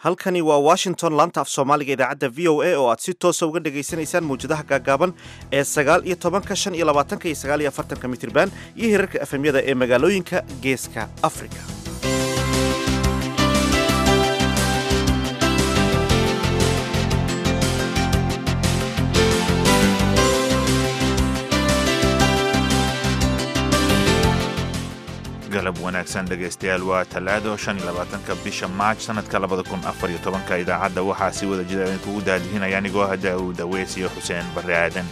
halkani waa washington laanta af soomaaliga idaacadda v o a oo aad si toosa uga dhegaysanaysaan mawjadaha gaagaaban ee sagaal iyo tobanka shan iyo labaatanka iyo sagaal iyo afartanka mitirban iyo hirarka efemyada ee magaalooyinka geeska afrika galab wanaagsan dhegaystayaal waa talaado shan iyo labaatanka bisha maaj sanadka labada kun afar iyo tobanka idaacadda waxaa si wada jira idinkugu daadihinaya anigoo hadda uu daweys iyo xuseen barre aadan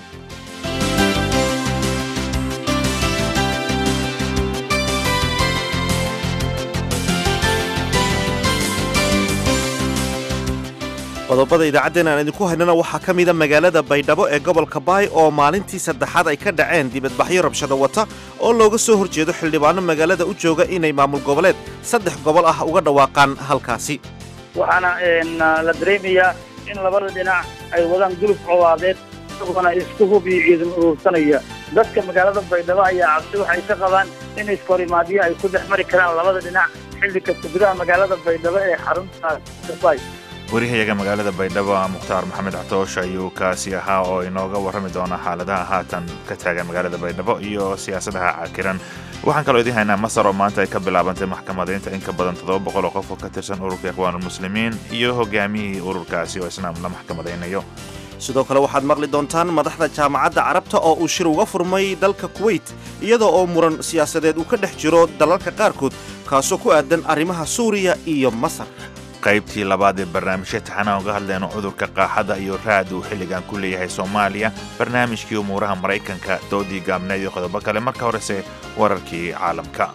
qodobada idaacaddeena aan idinku haynana waxaa ka mida magaalada baydhabo ee gobolka baay oo maalintii saddexaad ay ka dhaceen dibadbaxyo rabshado wata oo looga soo horjeedo xildhibaano magaalada u jooga inay maamul goboleed saddex gobol ah uga dhawaaqaan halkaasi waxaana la dareemayaa in labada dhinac ay wadaan gulub cowaadeed isagoona isku hub iyo ciidan urursanaya dadka magaalada baydhabo ayaa cabsi waxay ka qabaan in iskahorimaadyo ay ku dhex mari karaan labada dhinac xilli kasta gudaha magaalada baydhabo ee xarunta bay warihayaga magaalada baydhabo mukhtaar maxamed catoosh ayuu kaasi ahaa oo inooga warrami doona xaaladaha haatan ka taagan magaalada baydhabo iyo siyaasadaha cakiran waxaan kaloo idiin haynaa masar oo maanta ay ka bilaabantay maxkamadaynta in ka badan toddoba boqol oo qof oo ka tirsan ururka ikhwaanulmuslimiin iyo hogaamiyihii ururkaasi oo isna la maxkamadaynayo sidoo kale waxaad maqli doontaan madaxda jaamacadda carabta oo uu shir uga furmay dalka kuweyt iyada oo muran siyaasadeed uu ka dhex jiro dalalka qaarkood kaasoo ku aadan arrimaha suuriya iyo masar qaybtii labaad ee barnaamijya taxanaan uga hadlayno cudurka qaaxada iyo raad uu xilligan ku leeyahay soomaaliya barnaamijkii umuuraha maraykanka doodii gaabneed iyo qodobo kale marka horese wararkii caalamka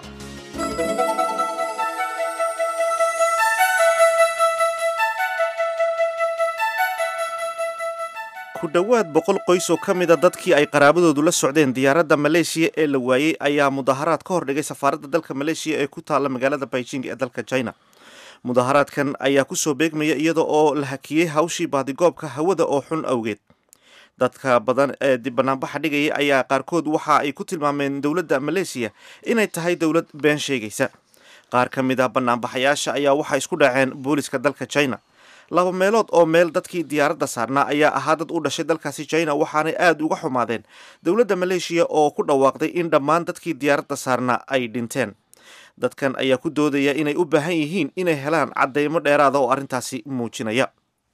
ku dhowaad boqol qoys oo ka mida dadkii ay qaraabadoodu la socdeen diyaaradda maleeshiya ee la waayey ayaa mudaharaad ka hor dhigay safaaradda dalka maleeshiya ee ku taalla magaalada beijing ee dalka china mudaharaadkan ayaa kusoo beegmaya iyada oo la hakiyey hawshii baadigoobka hawada oo xun awgeed dadka badan ee banaanbaxa dhigaya ayaa qaarkood waxa ay ku tilmaameen dowladda maleeshiya inay tahay dowlad been sheegaysa qaar ka mid ah banaanbaxayaasha ayaa waxay isku dhaceen booliska dalka china laba meelood oo meel dadkii diyaaradda saarnaa ayaa ahaa dad u dhashay dalkaasi china waxaanay aada uga xumaadeen dowladda maleeshiya oo ku dhawaaqday in dhammaan dadkii diyaaradda saarnaa ay dhinteen dadkan ayaa ku doodaya inay u baahan yihiin inay helaan caddeymo dheeraada oo arrintaasi muujinaya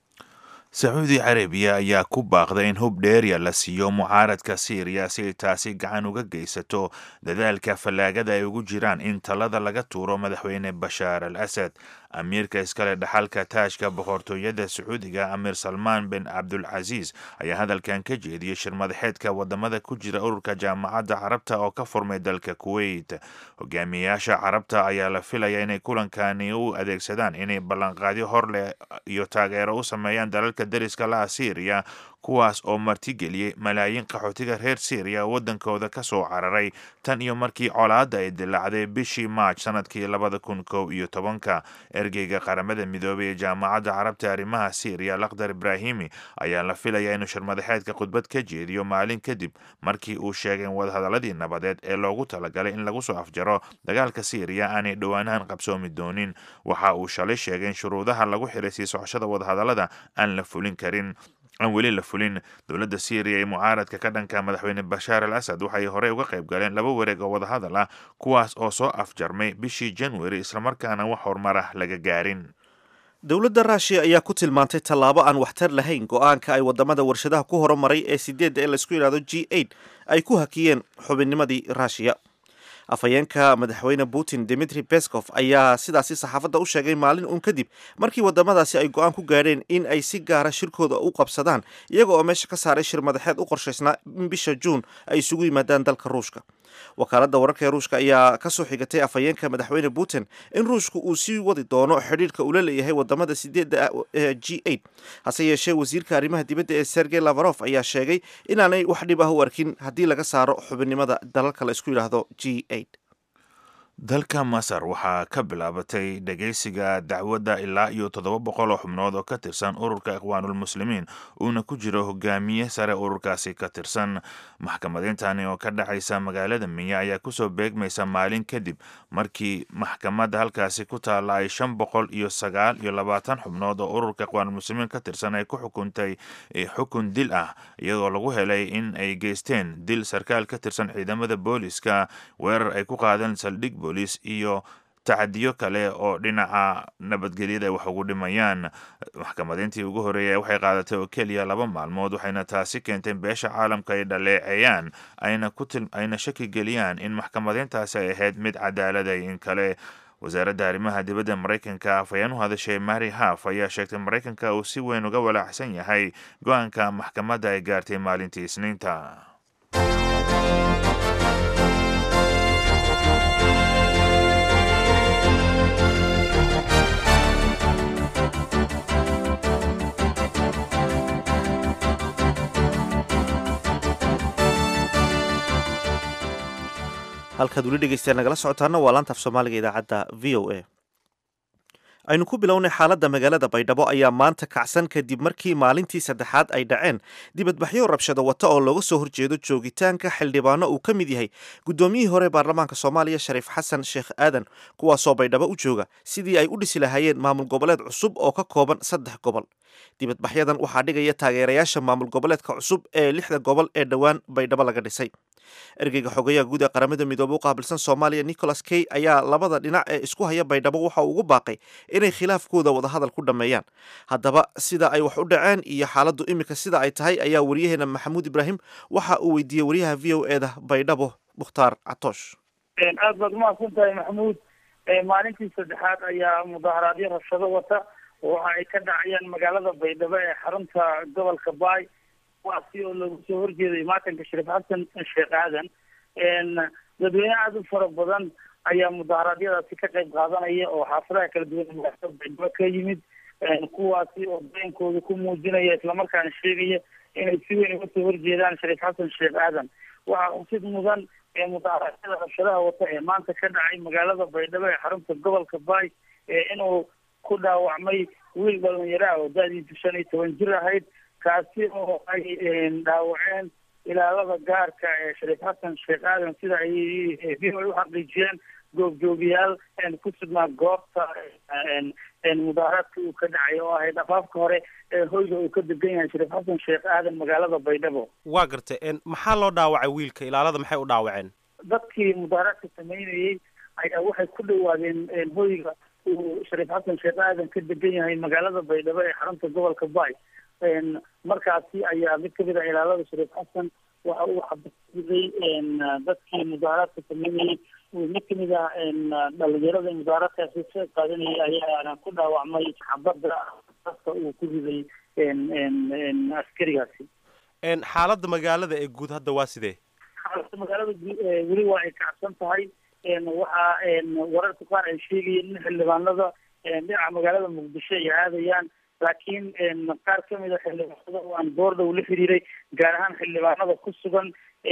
sacuudi carabiya ayaa ku baaqday in hub dheerya la siiyo mucaaradka siiriya si ay taasi gacan uga geysato dadaalka fallaagada ay ugu jiraan in talada laga tuuro madaxweyne bashaar al asad amiirka iskale dhaxalka taajka boqortooyada sacuudiga amiir salmaan bin cabdulcasiis ayaa hadalkan ka jeediyey shir madaxeedka wadamada ku jira ururka jaamacadda carabta oo ka furmay dalka kuweyt hogaamiyayaasha carabta ayaa la filaya inay kulankani u adeegsadaan inay ballanqaadyo horleh iyo taageero u sameeyaan dalalka dariska laha siiriya kuwaas oo martigeliyey malaayiin qaxootiga reer syriya waddankooda ka soo cararay tan iyo markii colaadda ay dilaacday bishii maaj sanadkii labada kun kow iyo tobanka ergeyga qaramada midoobay ee jaamacadda carabta arrimaha syriya lakhdar ibraahimi ayaa la filayaa inuu shirmadaxeedka khudbad ka jeediyo maalin kadib markii uu sheegay in wadahadaladii nabadeed ee loogu talagalay in lagu soo afjaro dagaalka syriya aanay dhowaanahan qabsoomi doonin waxa uu shalay sheegay in shuruudaha lagu xiray sii socoshada wadahadalada aan la fulin karin aan weli la fulin dowladda syriya ee mucaaradka ka dhanka madaxweyne bashaar al asad waxay horey uga qayb galeen laba wareeg oo wadahadal ah kuwaas oo soo afjarmay bishii januari islamarkaana wax horumar ah laga gaarin dowladda ruushiya ayaa ku tilmaantay tallaabo aan waxtar lahayn go-aanka ay wadamada warshadaha ku horumaray ee sideedda ee laysku yidhahdo g eight ay ku hakiyeen xubinnimadii ruushiya afhayeenka madaxweyne putin dimitri bescof ayaa sidaasi saxaafadda u sheegay maalin uun kadib markii wadamadaasi ay go-aan ku gaadheen in ay si gaara shirkooda u qabsadaan iyaga oo meesha ka saaray shir madaxeed u qorshaysnaa in bisha juun ay isugu yimaadaan dalka ruushka wakaaladda wararka ee ruushka ayaa kasoo xigatay afhayeenka madaxweyne putin in ruushku uu sii wadi doono xidhiirka ula leeyahay wadamada sideedda g eight hase yeeshee wasiirka arrimaha dibadda ee sergey lafarof ayaa sheegay inaanay wax dhib ah u arkin haddii laga saaro xubinnimada dalalka la isku yidhaahdo g eight dalka masar waxaa ka bilaabatay dhegaysiga dacwadda ilaa iyo toddoba boqol oo xubnood oo ka tirsan ururka ikhwaanulmuslimiin uuna ku jiro hogaamiye sare ururkaasi ka tirsan maxkamadintani oo ka dhacaysa magaalada miya ayaa kusoo beegmaysa maalin kadib markii maxkamadda halkaasi ku taalla ay shan boqol iyo sagaal iyo labaatan xubnood oo ururka ikhwaanulmuslimiin ka tirsan ay ku xukuntay xukun dil ah iyadoo lagu helay in ay geysteen dil sarkaal ka tirsan ciidamada booliska weerar ay ku qaadeen saldhig booliis iyo tacadiyo kale oo dhinaca nabadgelyada wax ugu dhimayaan maxkamadintii ugu horeeyay waxay qaadatay oo keliya laba maalmood waxayna taasi keentay beesha caalamka ay dhaleeceeyaan ayna shaki geliyaan in maxkamadintaasi ay ahayd mid cadaaladay in kale wasaaradda arrimaha dibadda maraykanka afhayeen u hadashay mary haf ayaa sheegtay maraykanka uu si weyn uga walaacsan yahay go-aanka maxkamadda ay gaartay maalintii isniinta halkaad weli dhegeystayaal nagala socotaana waa laanta af soomaaliga idaacadda v o a aynu ku bilownay xaaladda magaalada baydhabo ayaa maanta kacsan kadib markii maalintii saddexaad ay dhaceen dibadbaxyo rabshado wata oo looga soo horjeedo joogitaanka xildhibaano uu ka mid yahay guddoomiyihii hore baarlamaanka soomaaliya shariif xasan sheekh aadan kuwaasoo baydhabo u jooga sidii ay u dhisi lahaayeen maamul goboleed cusub oo ka kooban saddex gobol dibadbaxyadan waxaa dhigaya taageerayaasha maamul goboleedka cusub ee lixda gobol ee dhowaan baydhabo laga dhisay ergeyga xogeyaha guud ee qaramada midoobe u qaabilsan soomaaliya nicholas key ayaa labada dhinac ee isku haya baydhabo waxa uu ugu baaqay inay khilaafkooda wadahadal ku dhammeeyaan haddaba sida ay wax u dhaceen iyo xaaladdu iminka sida ay tahay ayaa wariyaheena maxamuud ibraahim waxa uu weydiiyey wariyaha v o eda baydhabo mukhtaar catoosh aad baad umahadsan tahay maxamuud maalintii saddexaad ayaa mudaharaadyo rabshado wata waxa ay ka dhacayaan magaalada baydhabo ee xarunta gobolka baay kuwaasi oo lagu soo horjeeday maatanka shariif xasan sheekh aadan dadweyne aada u fara badan ayaa mudaharaadyadaasi ka qayb qaadanaya oo xaafadaha kala duwan magaalada baydhabo ka yimid kuwaasi oo dareenkooda ku muujinaya islamarkaana sheegaya inay si weyn uga soo horjeedaan shariif xasan sheekh aadan waxaa xusid mudan ee mudaharaadyada rabshadaha wata ee maanta ka dhacay magaalada baydhabo ee xarunta gobolka baay inuu ku dhaawacmay wiil dhalinyaro ah oo da-diisu shan iyo toban jir ahayd kaasi oo ay dhaawaceen ilaalada gaarka ee shariif xasan sheekh aadan sida ay v o a uxaqiijiyeen goobjoogayaal ku sugnaa goobta mudaaharaadka uu ka dhacay oo ahayd afaafka hore ee hoyga uu ka degan yahay shariif xasan sheekh aadan magaalada baydhabo waa gartay maxaa loo dhaawacay wiilka ilaalada maxay u dhaawaceen dadkii mudaaharaadka sameynayay ayaa waxay ku dhawaadeen hoyga uu shariif xasan sheekh aadan ka degan yahay magaalada baydhabo ee xarunta gobolka baay markaasi ayaa mid kamid ah ilaalada shariif xasan waxa uu xabasiday dadkii mudaaharaadka sameynayay mid kamid ah dhalinyarada mudaaharaadkaasi ka qaadanayay ayaana ku dhaawacmay xabada dadka uu ku riday askarigaasi xaaladda magaalada ee guud hadda waa sidee xaaladda magaalada weli waa ay kacsan tahay waxaa wararka qaar ay sheegayeen in xildhibaanada dhinaca magaalada muqdisho ay aadayaan laakiin qaar kamid a xildhibaanada oo aan boordhow la xiriiray gaar ahaan xildhibaanada ku sugan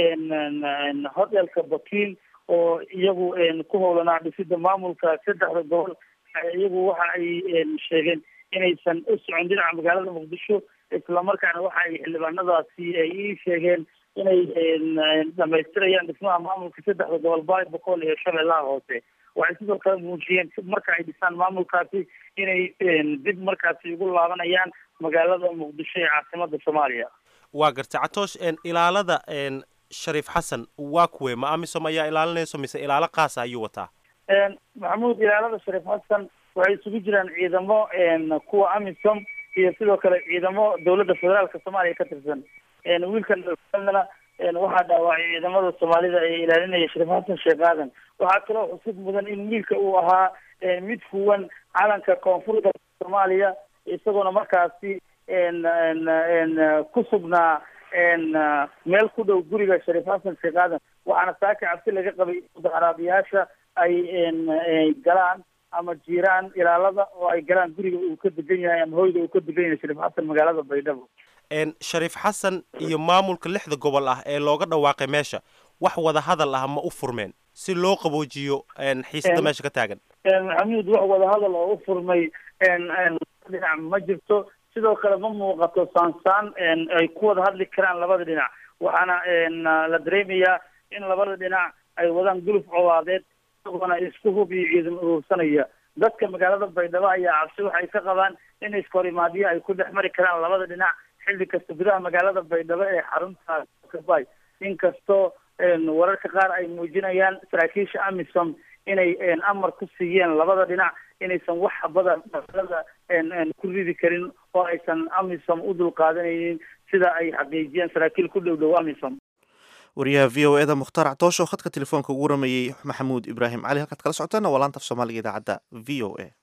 hotelka bakiil oo iyagu ku howlanaa dhisida maamulka saddexda gobol iyagu waxa ay sheegeen inaysan u socon dhinaca magaalada muqdisho islamarkaana waxa ay xildhibaanadaasi ay ii sheegeen inay dhamaystirayaan dhismaha maamulka saddexda gobol baay boqol iyo shabeellaha hoose waxay sidoo kale muujiyeen marka ay dhisaan maamulkaasi inay dib markaasi ugu laabanayaan magaalada muqdisho ee caasimada soomaaliya waa gartay catoosh ilaalada shariif xasan waa kuwe ma amisom ayaa ilaalinayso mise ilaalo qaasa ayuu wataa maxamuud ilaalada shariif xasan waxay isugu jiraan ciidamo kuwa amisom iyo sidoo kale ciidamo dowladda federaalka soomaaliya ka tirsan wiilkan na waxaa dhaawacay ciidamada soomaalida ee ilaalinaya shariif xasan sheekh aadan waxaa kaloo xusid mudan in wiilka uu ahaa mid fuwan calanka koonfurta soomaaliya isagoona markaasi ku sugnaa meel ku dhow guriga shariif xasan sheekh aadan waxaana saaka cabsi laga qabay mudaharaabiyaasha ay galaan ama jiiraan ilaalada oo ay galaan guriga uu ka degan yahay ama hoyga uu ka degan yahay shariif xasan magaalada baydhabo shariif xasan iyo maamulka lixda gobol ah ee looga dhawaaqay meesha wax wada hadal ah ma u furmeen si loo qaboojiyo xiisada meesha ka taagan maxamuud wax wadahadal oo u furmay dhinac ma jirto sidoo kale ma muuqato saansaan ay ku wada hadli karaan labada dhinac waxaana la dareemayaa in labada dhinac ay wadaan guluf cowaadeed isagoona isku hub iyo ciidan urursanaya dadka magaalada baydhabo ayaa cabsi waxay ka qabaan in iskahorimaadyo ay ku dhex mari karaan labada dhinac xilli kasta gudaha magaalada baydhabo ee xarunta kabay inkastoo wararka qaar ay muujinayaan saraakiisha amisom inay amar ku siiyeen labada dhinac inaysan wax habada magaalada ku ridi karin oo aysan amisom u dulqaadanaynin sida ay xaqiijiyeen saraakiil ku dhow dhow amisom wariyaha v o eda mukhtaar actoosho oo khadka telefoonka ugu waramayey maxamuud ibraahim cali halkaad kala socotaana waa laanta af soomaaliga idaacadda v o a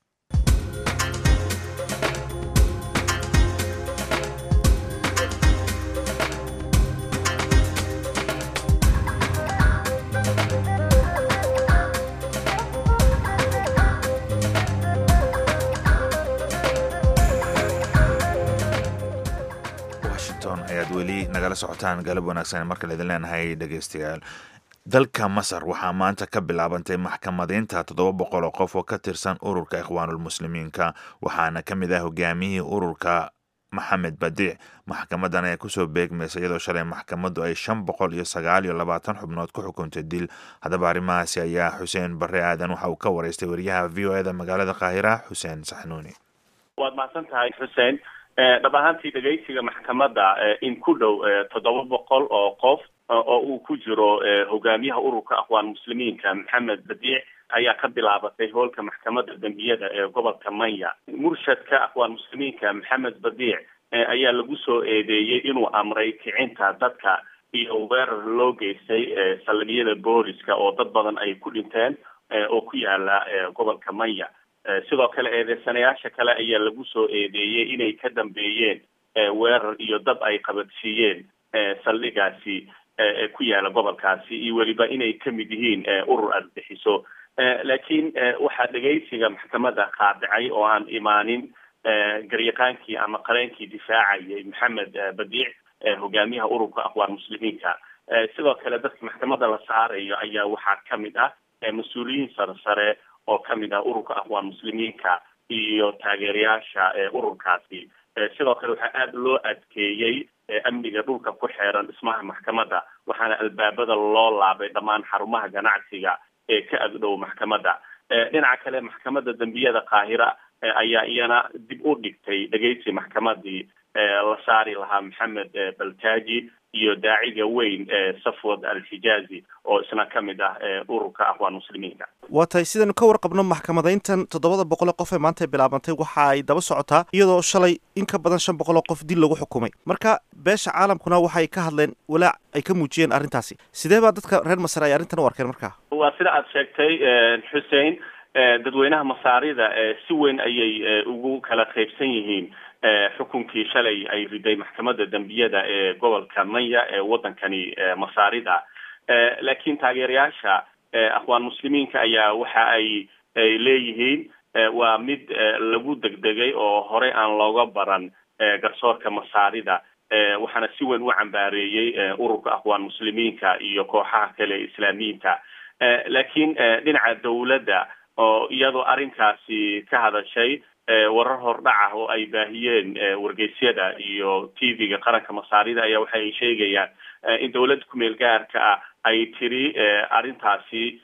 ayaad weli nagala socotaan galab wanaagsan markale idin leenahay dhegeystayaal dalka masar waxaa maanta ka bilaabantay maxkamadeynta toddoba boqol oo qof oo ka tirsan ururka ikhwaanulmuslimiinka waxaana ka mid ah hogaamiyihii ururka maxamed badiic maxkamadan ayaa kusoo beegmaysa iyadoo shalay maxkamaddu ay shan boqol iyo sagaal iyo labaatan xubnood ku xukuntay dil haddaba arrimahaasi ayaa xuseen barre aadan waxa uu ka wareystay wariyaha v o eda magaalada qaahira xuseen saxnuuni waad mahadsan tahay xuseen dhab ahaantii dhegeysiga maxkamadda in ku dhow toddoba boqol oo qof oo uu ku jiro hogaamiyaha ururka aqwaan muslimiinka maxamed badiic ayaa ka bilaabatay hoolka maxkamadda dembiyada ee gobolka manya murshadka aqwaan muslimiinka maxamed badiic ayaa lagu soo eedeeyey inuu amray kicinta dadka iyo weerar loo geystay saldhigyada booliska oo dad badan ay ku dhinteen oo ku yaala gobolka manya sidoo kale eedeysanayaasha kale ayaa lagu soo eedeeyey inay ka dambeeyeen weerar iyo dab ay qabadsiiyeen saldhigaasi ku yaala gobolkaasi iyo weliba inay kamid yihiin urur argagixiso laakiin waxaa dhegeysiga maxkamadda qaadicay oo aan imaanin garyaqaankii ama qareenkii difaacayay maxamed badiic hogaamiyaha ururka aqwaan muslimiinka sidoo kale dadka maxkamadda la saarayo ayaa waxaa kamid ah mas-uuliyiin sare sare oo kamid ah ururka aqwaan muslimiinka iyo taageerayaasha ururkaasi sidoo kale waxaa aada loo adkeeyey amniga dhulka ku xeeran dhismaha maxkamadda waxaana albaabada loo laabay dhammaan xarumaha ganacsiga ee ka agdhow maxkamadda dhinaca kale maxkamadda dembiyada qaahira ayaa iyana dib u dhigtay dhegeysi maxkamadii la saari lahaa maxamed baltaji iyo daaciga weyn safwad al-xijaazi oo isna ka mid ah ururka aqwaan muslimiinka waa tahay sidaynu ka warqabno maxkamadeyntan toddobada boqol ee qof ee maanta bilaabantay waxa ay daba socotaa iyadoo shalay in ka badan shan boqol oo qof dil lagu xukumay marka beesha caalamkuna waxay ka hadleen walaac ay ka muujiyeen arrintaasi sidee baa dadka reer masar ay arrintan u arkeen marka waa sida aada sheegtay xuseen dadweynaha masaarida si weyn ayay ugu kala qaybsan yihiin xukunkii shalay ay riday maxkamadda dembiyada ee gobolka manya ee waddankani masaarida laakiin taageerayaasha aqwaan muslimiinka ayaa waxa ay ay leeyihiin waa mid lagu degdegay oo horey aan looga baran garsoorka masaarida waxaana si weyn u cambaareeyey ururka aqwaan muslimiinka iyo kooxaha kale ee islaamiyiinta laakiin dhinaca dawladda oo iyadoo arrinkaasi ka hadashay warar hordhac ah oo ay baahiyeen wargeysyada iyo t v-ga qaranka masaarida ayaa waxa ay sheegayaan in dawladda kumeel gaarka ah ay tiri arrintaasi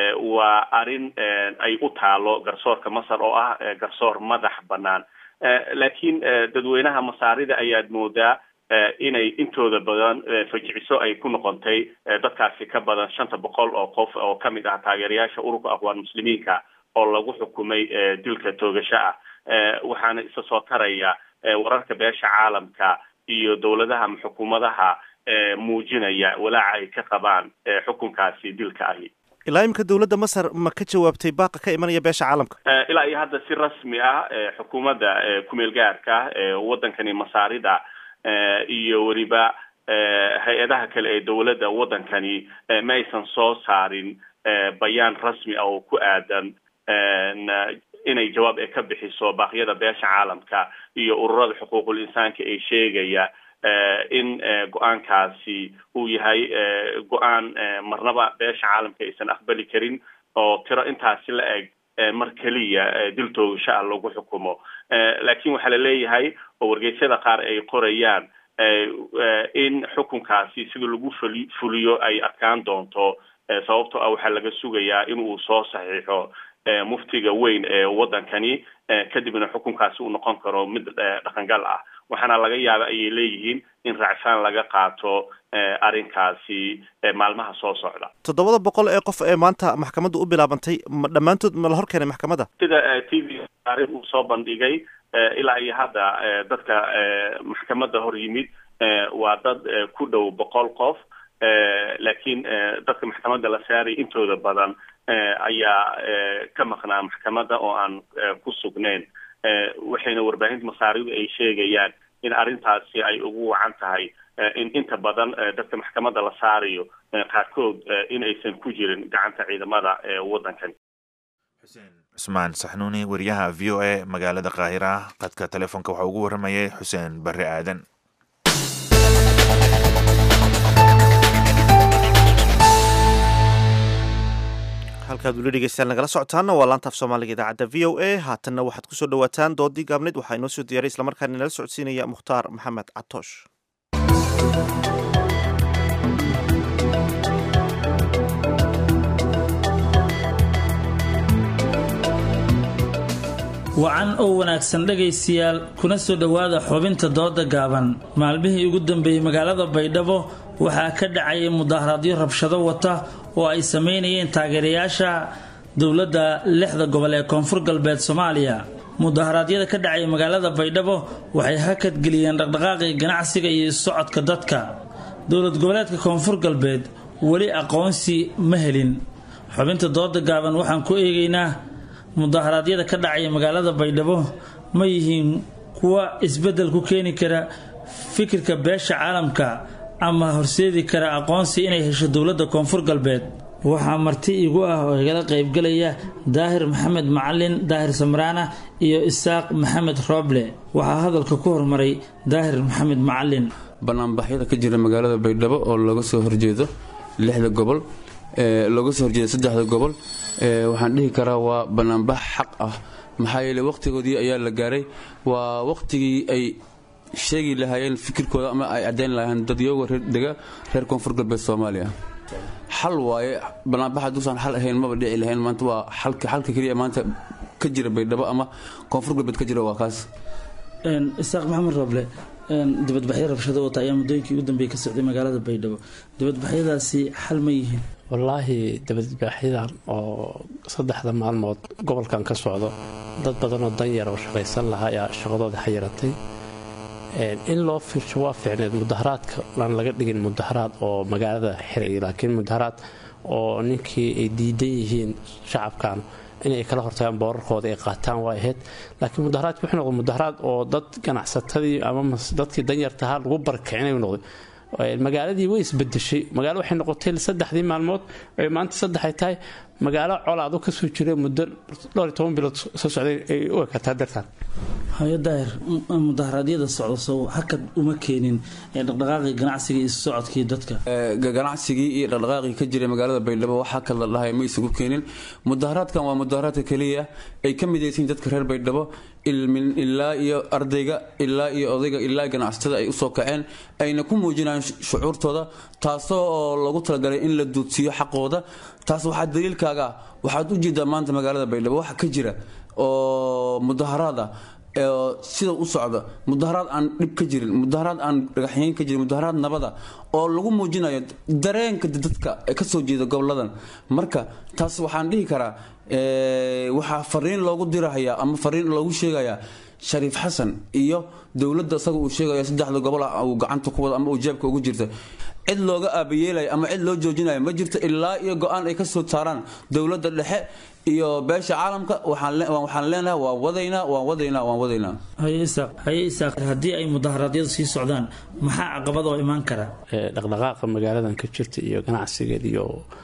waa arrin ay u taalo garsoorka masar oo ah garsoor madax banaan laakiin dadweynaha masaarida ayaad moodaa inay intooda badan fajiciso ay ku noqotay dadkaasi ka badan shanta boqol oo qof oo kamid ah taageerayaasha ururka aqwaan muslimiinka oo lagu xukumay dilka toogasho ah waxaana isa soo taraya wararka beesha caalamka iyo dowladaha ama xukuumadaha muujinaya walaaca ay ka qabaan xukunkaasi dilka ahi ilaa imika dowladda masar ma ka jawaabtay baaqa ka imanaya beesha caalamka ilaa iyo hadda si rasmi ah xukuumadda kumeel gaarka waddankani masaarida iyo weliba hay-adaha kale ee dowladda waddankani ma aysan soo saarin bayaan rasmi ah oo ku aadan inay jawaab ay ka bixiso baaqyada beesha caalamka iyo ururada xuquuqul insaanka ee sheegaya in go-aankaasi uu yahay go-aan marnaba beesha caalamka aysan aqbali karin oo tiro intaasi la eg mar keliya dil toogasho ah lagu xukumo laakiin waxaa la leeyahay oo wargeysyada qaar ay qorayaan in xukunkaasi sida lagu fuli fuliyo ay adkaan doonto sababtoo ah waxaa laga sugayaa in uu soo saxiixo muftiga weyn ee waddankani kadibna xukunkaasi uu noqon karo mid dhaqangal ah waxaana laga yaaba ayay leeyihiin in raacfaan laga qaato arrinkaasi maalmaha soo socda toddobada boqol ee qof ee maanta maxkamaddu u bilaabantay ma dhammaantood ma la hor keenay maxkamadda sida t v taarikh uu soo bandhigay ilaa iyo hadda dadka maxkamadda hor yimid waa dad ku dhow boqol qof laakiin dadka maxkamadda la saaray intooda badan ayaa ka maqnaa maxkamadda oo aan ku sugnayn waxayna warbaahinta masaaridu ay sheegayaan in arrintaasi ay ugu wacan tahay in inta badan dadka maxkamadda la saarayo qaarkood in aysan ku jirin gacanta ciidamada waddankan xuseen cusmaan saxnuuni wariyaha v o a magaalada qaahira qadka telefoonka waxaa ugu warramayay xuseen barre aadan halkaad weli dhegeystaan nagala socotaana waa laanta af soomaaliga idaacadda v o a haatanna waxaad kusoo dhawaataan doodii gaabneyd waxaa inoo soo diyaaray islamarkaana nala socodsiinaya mukhtaar maxamed catoosh wacan oo wanaagsan dhegaystayaal kuna soo dhowaada xubinta dooda gaaban maalmihii ugu dambeeyey magaalada baydhabo waxaa ka dhacayay mudaharaadyo rabshado wata oo ay sameynayeen taageerayaasha dowladda lixda gobol ee koonfur galbeed soomaaliya mudaharaadyada ka dhacaya magaalada baydhabo waxay hakadgeliyeen dhaqdhaqaaqii ganacsiga iyo socodka dadka dowlad goboleedka koonfur galbeed weli aqoonsi ma helin xubinta dooda gaaban waxaan ku eegaynaa mudaharaadyada ka dhacaya magaalada baydhabo ma yihiin kuwa isbeddel ku keeni kara fikirka beesha caalamka ama horseedi kara aqoonsi inay hesho dowladda koonfur galbeed waxaa marti igu ah oo igala qaybgalaya daahir maxamed macalin daahir samraana iyo isaaq maxamed rooble waxaa hadalka ku hormaray daahir maxamed macalin banaanbaxyada ka jira magaalada baydhabo oo looga soo horjeedo lixda gobol looga soo horjeedo saddexda gobol waxaan dhihi karaa waa banaanbax xaq ah maxaa yeele waqtigoodii ayaa la gaaray waa waqtigii ay sheegi lahaayeen fikirkooda ama ay caddayn lahaayeen dadyooga dega reer koonfur galbeed soomaaliya xal waaye banaanbax hadduusan xal ahayn maba dhici lahayn maanta waa xalka xalka keliya maanta ka jira baydhabo ama koonfur galbeed ka jira waa kaas isaaq maxamed rooble dibadbaxyo rabshado wata ayaa muddooyinkii ugu dambeeyey ka socday magaalada baydhabo dibadbaxyadaasi xal ma yihiin wallaahi dabadbaaxyadan oo saddexda maalmood gobolkan ka socdo dad badan oo danyar oo shaqaysan lahaa ayaa shaqadooda xayiratay in loo fiirsho waa fiicneed mudaharaadka aan laga dhigin mudaharaad oo magaalada xiraya laakiin mudaharaad oo ninkii ay diidan yihiin shacabkan inay kala hortagaan boorarkooda ay qaataan waa ahayd laakiin mudaharaadki wuxuu noqday mudaharaad oo dad ganacsatadii ama dadkii danyartahaa lagu barkicinay noqday magaaladii way isbedeshay magaalo waxay noqotay saddexdii maalmood ay maanta saddexay tahay magaalo colaado kasoo jira muddo dhowr iyo toban bilood soo socday ay u ekataa dartaan hayo daahir mudaharaadyada socda sow hakad uma keenin dhaqdhaqaaqii ganacsiga iyo socodkii dadka ganacsigii iyo dhaqdhaqaaqii ka jiray magaalada baydhabo waxaa kala dhahay ma isugu keenin mudaharaadkan waa mudaharaadka keliya ay ka midaysiin dadka reer baydhabo ilaa iyo ardayga ilaa iyo odayga ilaa ganacsatada ay usoo kaceen ayna ku muujinayaan shucuurtooda taasoo oo lagu talagalay in la duudsiiyo xaqooda taas waxaa daliilkaaga waxaad u jeedaa maanta magaalada baydhabo waxa ka jira oo mudaharaad ah sida u socda mudaharaad aan dhib ka jirin mudaharaad aan dhagaxyeyn ka jirin mudaharaad nabada oo lagu muujinayo dareenka dadka kasoo jeeda goboladan marka taas waxaan dhihi karaa waxaa fariin loogu dirahayaa ama fariin loogu sheegayaa shariif xasan iyo dowladda isaga uu sheegayo saddexda gobol ah uu gacanta ku wado ama uu jeebka ugu jirta cid looga aabayeelaya ama cid loo joojinayo ma jirto ilaa iyo go-aan ay kasoo saaraan dowladda dhexe iyo beesha caalamka waxaan leenahay waan wadaynaa waan wadaynaa waan wadaynaa haye isaaq haye isaaq haddii ay mudaharaadyadu sii socdaan maxaa caqabad oo imaan kara dhaqdhaqaaqa magaaladan ka jirta iyo ganacsigeed iyo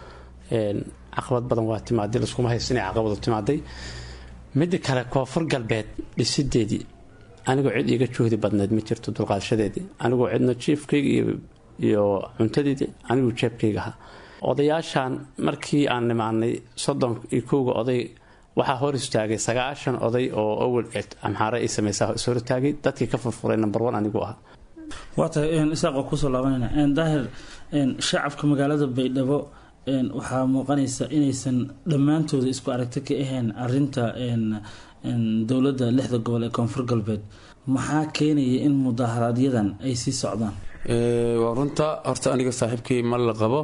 caqabad badan waa timaaday laskuma haysa inay caqabadu timaaday midda kale koonfur galbeed dhisideedii anigoo cid iiga juhdi badneed ma jirto dulqaadashadeedii anigoo cidna jiifkayga iyo cuntadeedii aniguu jeebkayga ahaa odayaashan markii aan nimaanay soddon iyo kowga oday waxaa hor istaagay sagaashan oday oo awal amxaare ay sameysaa is hor istaagay dadkii ka furfuray number one anigu ahaa waa tahay isaaq oo kusoo laabanayna daahir shacabka magaalada baydhabo waxaa muuqanaysa inaysan dhammaantooda isku aragti ka ahayn arinta dowladda lixda gobol ee koonfur galbeed maxaa keenaya in mudaaharaaadyadan ay sii socdaan waa runta horta aniga saaxiibkii ma la qabo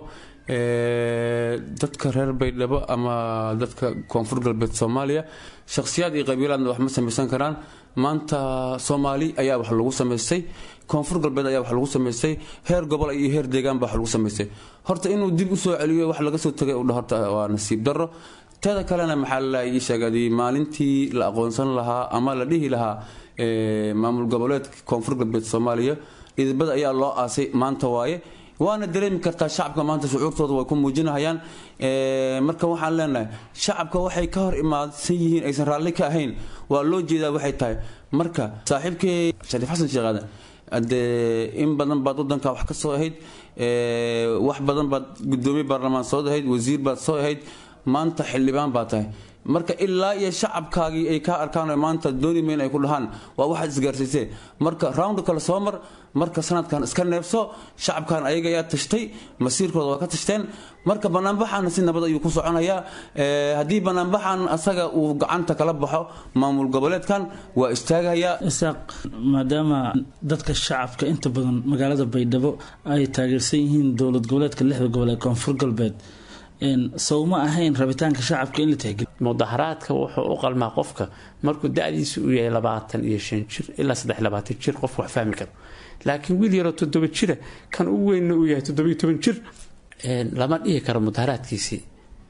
dadka reer baydhabo ama dadka koonfur galbeed soomaaliya shakhsiyaad iyo qabiilaadna wax ma samaysan karaan maanta soomaali ayaa wax lagu samaystay koonfur galbeed ayaa wax lagu samaystay heer gobol iyo heer deegaan baa wax lagu samaystay horta inuu dib usoo celiyo wax laga soo tagay udha horta waa nasiib darro teeda kalena maxaa la ii sheegay maalintii la aqoonsan lahaa ama la dhihi lahaa maamul goboleedka koonfur galbeed soomaaliya idibada ayaa loo aasay maanta waaye waana dareemi kartaa shacabka maanta shucuurtooda way ku muujinahayaan marka waxaan leenahay shacabka waxay ka hor imaadsan yihiin aysan raalli ka ahayn waa loo jeedaa waxay tahay marka saaxiibkii shariif xasan sheekh aadan dee in badan baad wadanka wax ka soo ahayd wax badan baad gudoomiye baarlamaan soo ahayd wasiir baad soo ahayd maanta xildhibaan baa tahay marka ilaa iyo shacabkaagii ay kaa arkaan maanta dooni mayn ay ku dhahaan waa waxaad isgaarsiisee marka round kale soo mar marka sanadkan iska neebso shacabkan ayaga ayaa tashtay masiirkooda waa ka tashteen marka banaanbaxaana si nabad ayuu ku soconayaa haddii banaanbaxan asaga uu gacanta kala baxo maamul goboleedkan waa istaagayaa isaaq maadaama dadka shacabka inta badan magaalada baydhabo ay taageersan yihiin dowlad goboleedka lixda gobol ee koonfur galbeed sow ma ahayn rabitaanka shacabka in la tixgeliyo mudaharaadka wuxuu u qalmaa qofka markuu da-diisu uu yahay labaatan iyo shan jir ilaa saddex labaatan jir qofku wax fahmi karo laakiin wiil yaroo toddoba jira kan ugu weynna uu yahay toddobiyo toban jir lama dhihi karo mudaharaadkiisii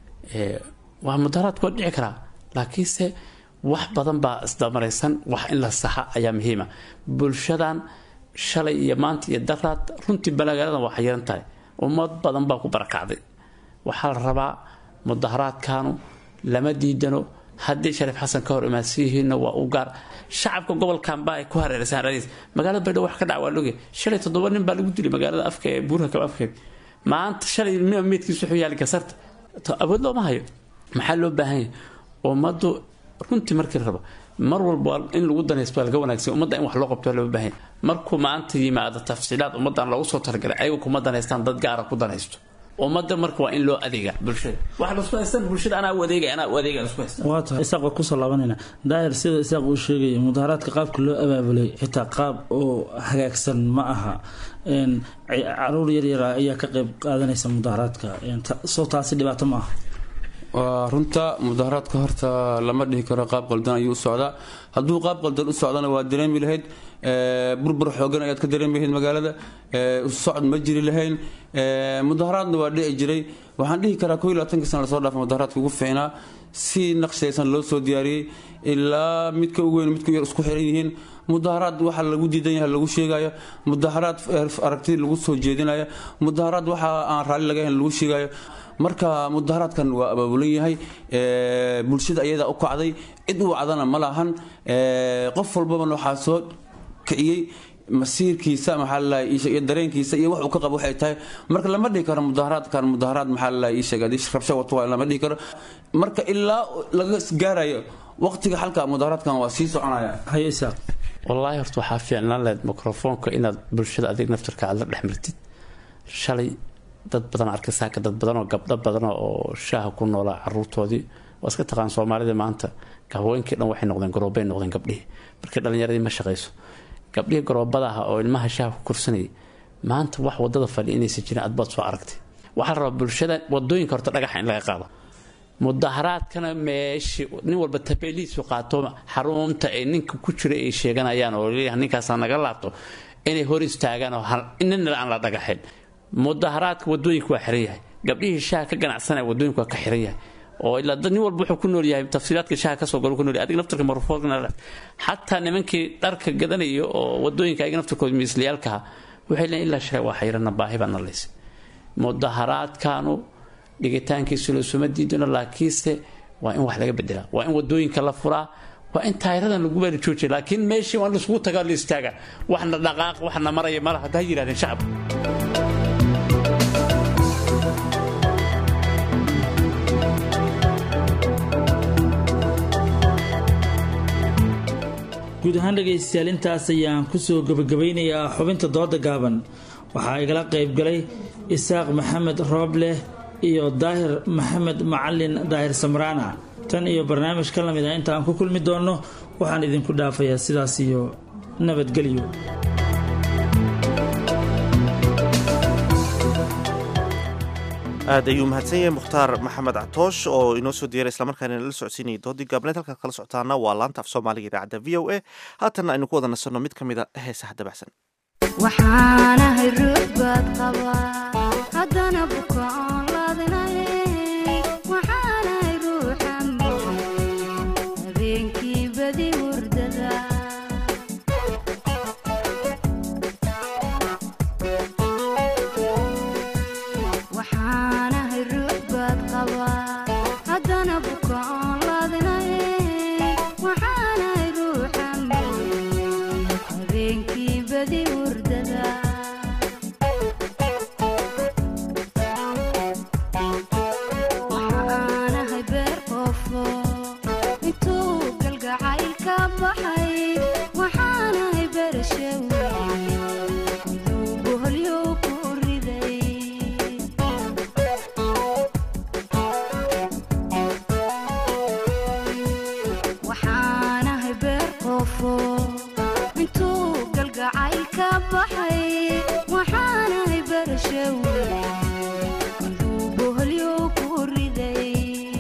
waa mudaharaadku waa dhici karaa laakiinse wax badan baa isdamaraysan wax in la saxa ayaa muhiima bulshadan shalay iyo maanta iyo daraad runtii balagaaladan waa xayiran tahay ummad badan baa ku barakacday waxaa la rabaa mudaharaadkaanu lama diidano haddii shariif xasan ka hor imaadsiyihiinna waa u gaar shacabka gobolkanba ay ku hareeraysan radiis magaalada baydhabo wax ka dhac waa loge shalay toddoba nin baa lagu dilay magaalada afka ee buurhakab afkeed maanta shalay meedkiis wuxuu yaali gasarta awood looma hayo maxaa loo baahan yahay ummaddu runtii markii rabo mar walba in lagu danaysto waa laga wanaagsan ummadda in wax loo qabto waa loo baahan yahay markuu maanta yimaado tafsiilaad ummaddan loogu soo talagalay ayagu kuma danaystaan dad gaara ku danaysto ummadda marka waa in loo adeega bulshada waxa lasku haystaan bulshada anaa u adeegay anaa u adeegay lasku haystaan waa tahay isaaq waa kusoo laabanayna daahir sida isaaq uu sheegaya mudaharaadka qaabka loo abaabulay xitaa qaab oo hagaagsan ma aha caruur yaryara ayaa ka qayb qaadanaysa mudaharaadka soo taasi dhibaato ma aha waa runta mudaharaadka horta lama dhihi karo qaab qaldan ayuu u socdaa hadduu qaab qaldan u socdana waa dareemi lahayd burbur xoogan ayaad ka dareemi lahayd magaalada socod ma jiri lahayn mudaharaadna waa dhici jiray waxaan dhihi karaa koo iyo labaatanka sana lasoo dhaafa mudaharaadka ugu fiicnaa si naqshaysan loo soo diyaariyey ilaa midka ugu weyn midka yar isku xiran yihiin mudaharaad waxa lagu diidan yahay lagu sheegayo mudaharaad aragti lagu soo jeedinayo mudaharaad waxa aan raalli laga hayn lagu sheegayo marka mudaharaadkan waa abaabulan yahay bulshada ayadaa u kacday cid u wacdana ma lahan qof walbabana waxaa soo kiciyey masiirkiisa maxaa lalahay iyo dareenkiisa iyo wax uu ka qabo waxay tahay marka lama dhihi karo mudaharaadkan mudaharaad maxaa lalahay ii sheeg haddii rabsho wato waa lama dhihi karo marka ilaa laga gaarayo waqtiga xalka mudaharaadkan waa sii soconaya haye isaaq wallaahi horta waxaa fiicnaan lahayd mikrofoonka inaad bulshada adig naftarka aad la dhex martid shalay dad badan arka saaka dad badanoo gabdho badano oo shaaha ku noolaa caruurtoodii waa iska taqaan soomaalida maanta haweenkii dhan waxay noqdeen garoobay noqdeen gabdhihii markii dhallinyaradii ma shaqayso gabdhihii garoobada ah oo ilmaha shaaha ku kursanayay maanta wax wadada fadhi inaysan jirin adbaad soo aragtay waxaa la rabaa bulshada wadooyinka horta dhagaxa in laga qaado mudaharaadkana meeshii nin walba tabeeliisu qaato xarunta ay ninka ku jira ay sheeganayaan oo leeyahay ninkaasa naga laabto inay hor istaagaan oo nina aan la dhagaxin mudaharaadka wadooyinka waa xiran yahay gabdhihii shaha ka ganacsanaya wadooyinka waa ka xiran yahay oo ilaa dad nin walba wuxuu ku nool yahay tafsiilaadka shaha kasoo galo ku nool yahay adiga naftarka marfoogna xataa nimankii dharka gadanaya oo wadooyinka ayaga naftarkooda miisliyaalkaha waxay leeyihin ilaa shalay waa xayrana baahi baa nalaysay mudaharaadkaanu dhigitaankiisu loosuma diidano laakiinse waa in wax laga bedelaa waa in wadooyinka la furaa waa in taayiradan lagu bari joojiya laakiin meeshii waa in laisugu tagaa la istaaga waxna dhaqaaq waxna maraya malaha haddaa yidhahdeen shacabka guud ahaan dhegaystayaal intaas ayaan kusoo gabagabaynayaa xubinta dooda gaaban waxaa igala qayb galay isaaq maxamed roobleh iyo daahir maxamed macalin daahir samraana tan iyo barnaamij ka lamid ah inta aan ku kulmi doonno waxaan idinku dhaafayaa sidaas iyo nabadgelyo aad ayuu mahadsan yahay mukhtaar maxamed catoosh oo inoo soo diyaray islamarkaana nala socodsiinayay doodii gaabneed halkaad kala socotaana waa laanta af soomaaliga idaacadda v o a haatanna aynu ku wada nasanno mid ka mid a heesaha dabacsan waxaanahay ruux baad qabaa haddana buka oon laadinay waxaanahay ruuxan habeenkii badi hurdada waxaanahay ruux baad qabaa haddana buka oon laadinay waxaanahay ruuxan habeenkii badi hurdada waxaanahay beer qofo intuu galgacayl ka baxay waxaanahay beerashawe miduu boholyow ku riday waxaanahay beer qofo intuu galgacayl ka baxay waxaanahay beerashawe miduu boholyow ku riday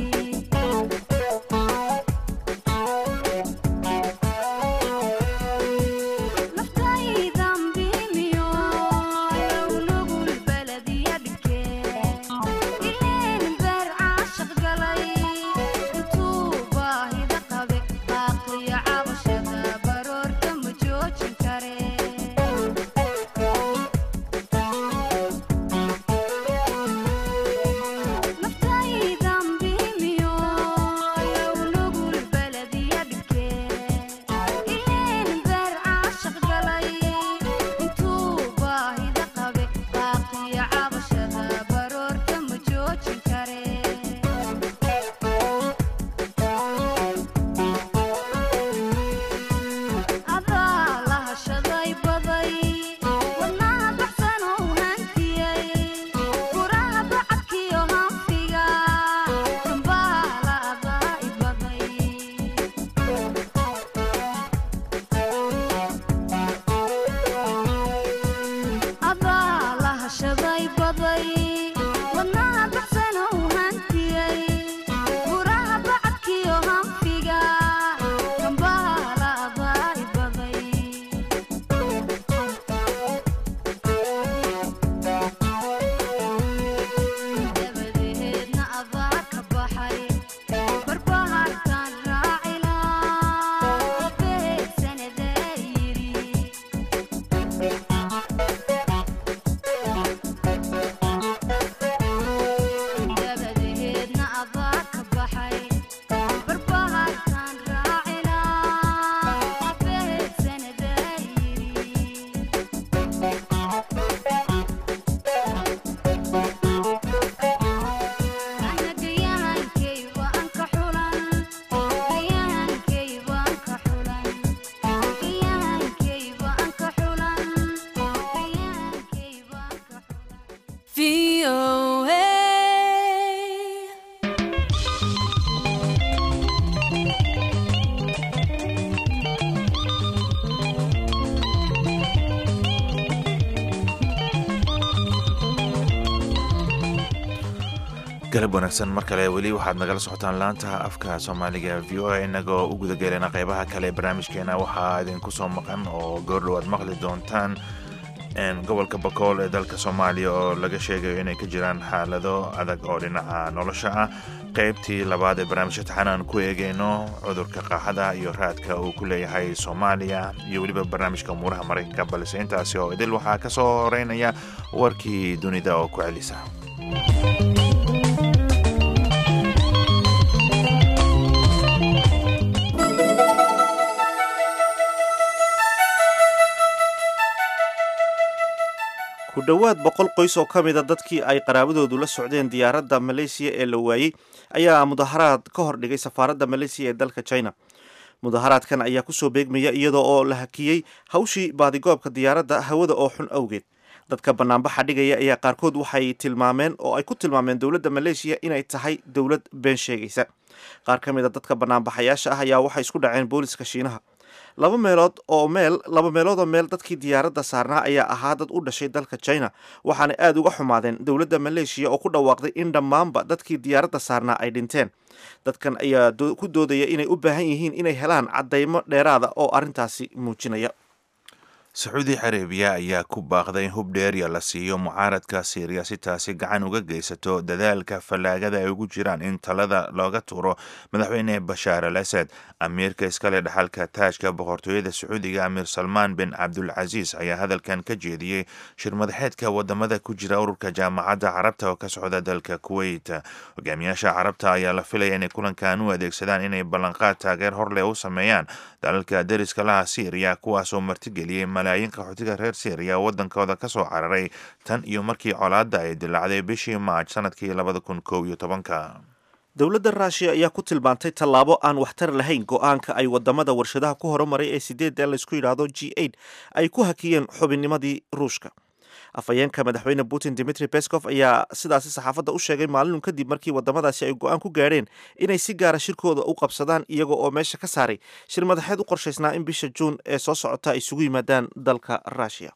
naftaydan biimiyo yow nugul baladiya dhigee ileen beer caashaq galay intuu baahida qabe baaqiyo cabashada baroorta ma joojin kare naftaydan biimiyo yow nugul baladiya dhigee ileen beer caashaq galay intuu baahida qabe baaqiyo cabashada baroorta ma joojin kare adaa la hashaday baday wadnaha baxsan oo hantiyey furaha bacadkiyo hanfiga dambaala adaa i baday adaa la hashaday baday wadnaha baxsan oo hantiyey furaha bacadkiyo hanfiga dambaala adaa i baday dabadeedna adaa ka baxay barbahartaan raacilaa beegsanadaa yidhi dabadeedna adaa ka baxay barbahartaan raacilaa beegsanadaa yidhi anagayahankay waan ka xulan gayahankay waan ka xulan gayahankay waan ka xulan gayahankay waan ka galab wanaagsan mar kale weli waxaad nagala socotaan laanta afka soomaaliga v o a inagoo u gudageelana qeybaha kale ee barnaamijkeena waxaa idinku soo maqan oo goordhow aad maqli doontaan gobolka bakool ee dalka soomaaliya oo laga sheegayo inay ka jiraan xaalado adag oo dhinaca nolosha ah qeybtii labaad ee barnaamijka taxan aan ku eegeyno cudurka qaaxada iyo raadka uu ku leeyahay soomaaliya iyo weliba barnaamijka umuuraha maraykanka balse intaasi oo idil waxaa ka soo horeynaya warkii dunida oo ku celisa ku dhowaad boqol qoys oo ka mida dadkii ay qaraabadoodu la socdeen diyaaradda maleysiya ee la waayey ayaa mudaharaad ka hor dhigay safaaradda maleysiya ee dalka china mudaharaadkan ayaa kusoo beegmaya iyadoo oo la hakiyey hawshii baadigoobka diyaaradda hawada oo xun awgeed dadka banaanbaxa dhigaya ayaa qaarkood waxay tilmaameen oo ay ku tilmaameen dowladda maleeshiya inay tahay dowlad been sheegaysa qaar ka mid a dadka banaanbaxayaasha ah ayaa waxay isku dhaceen booliska shiinaha laba meelood oo meel laba meelood oo meel dadkii diyaaradda saarnaa ayaa ahaa dad u dhashay dalka china waxaana aada uga xumaadeen dowladda maleeshiya oo ku dhawaaqday in dhammaanba dadkii diyaaradda saarnaa ay dhinteen dadkan ayaa ku doodaya inay u baahan yihiin inay helaan caddaymo dheeraada oo arrintaasi muujinaya sacuudi carabiya ayaa ku baaqday in hub dheerya la siiyo mucaaradka siiriya si taasi gacan uga geysato dadaalka fallaagada ay ugu jiraan in talada looga tuuro madaxweyne bashaar al asad amiirka iskale dhaxalka taajka boqortooyada sacuudiga amiir salmaan bin cabdulcasiis ayaa hadalkan ka jeediyey shir madaxeedka wadamada ku jira ururka jaamacadda carabta oo ka socda dalka kuwait hogaamiyaasha carabta ayaa la filaya inay kulankan u adeegsadaan inay ballanqaad taageer horleh u sameeyaan dalalka deriska laha siiriya kuwaasoo martigeliyey malaayiin qaxootiga reer syriya wadankooda ka soo cararay tan iyo markii colaadda ay dilaacday bishii maaj sanadkii labada kun kow iyo tobanka dowladda ruushiya ayaa ku tilmaantay tallaabo aan waxtar lahayn go-aanka ay wadamada warshadaha ku horumaray ee sideedda laysku yidhaahdo g eight ay ku hakiyeen xubinnimadii ruushka afhayeenka madaxweyne putin dimitri beskov ayaa sidaasi saxaafadda u sheegay maalinun kadib markii wadamadaasi ay go-aan ku gaadheen inay si gaara shirkooda u qabsadaan iyaga oo meesha ka saaray shir madaxeed u qorshaysnaa in bisha juun ee soo socota ay isugu yimaadaan dalka ruushiya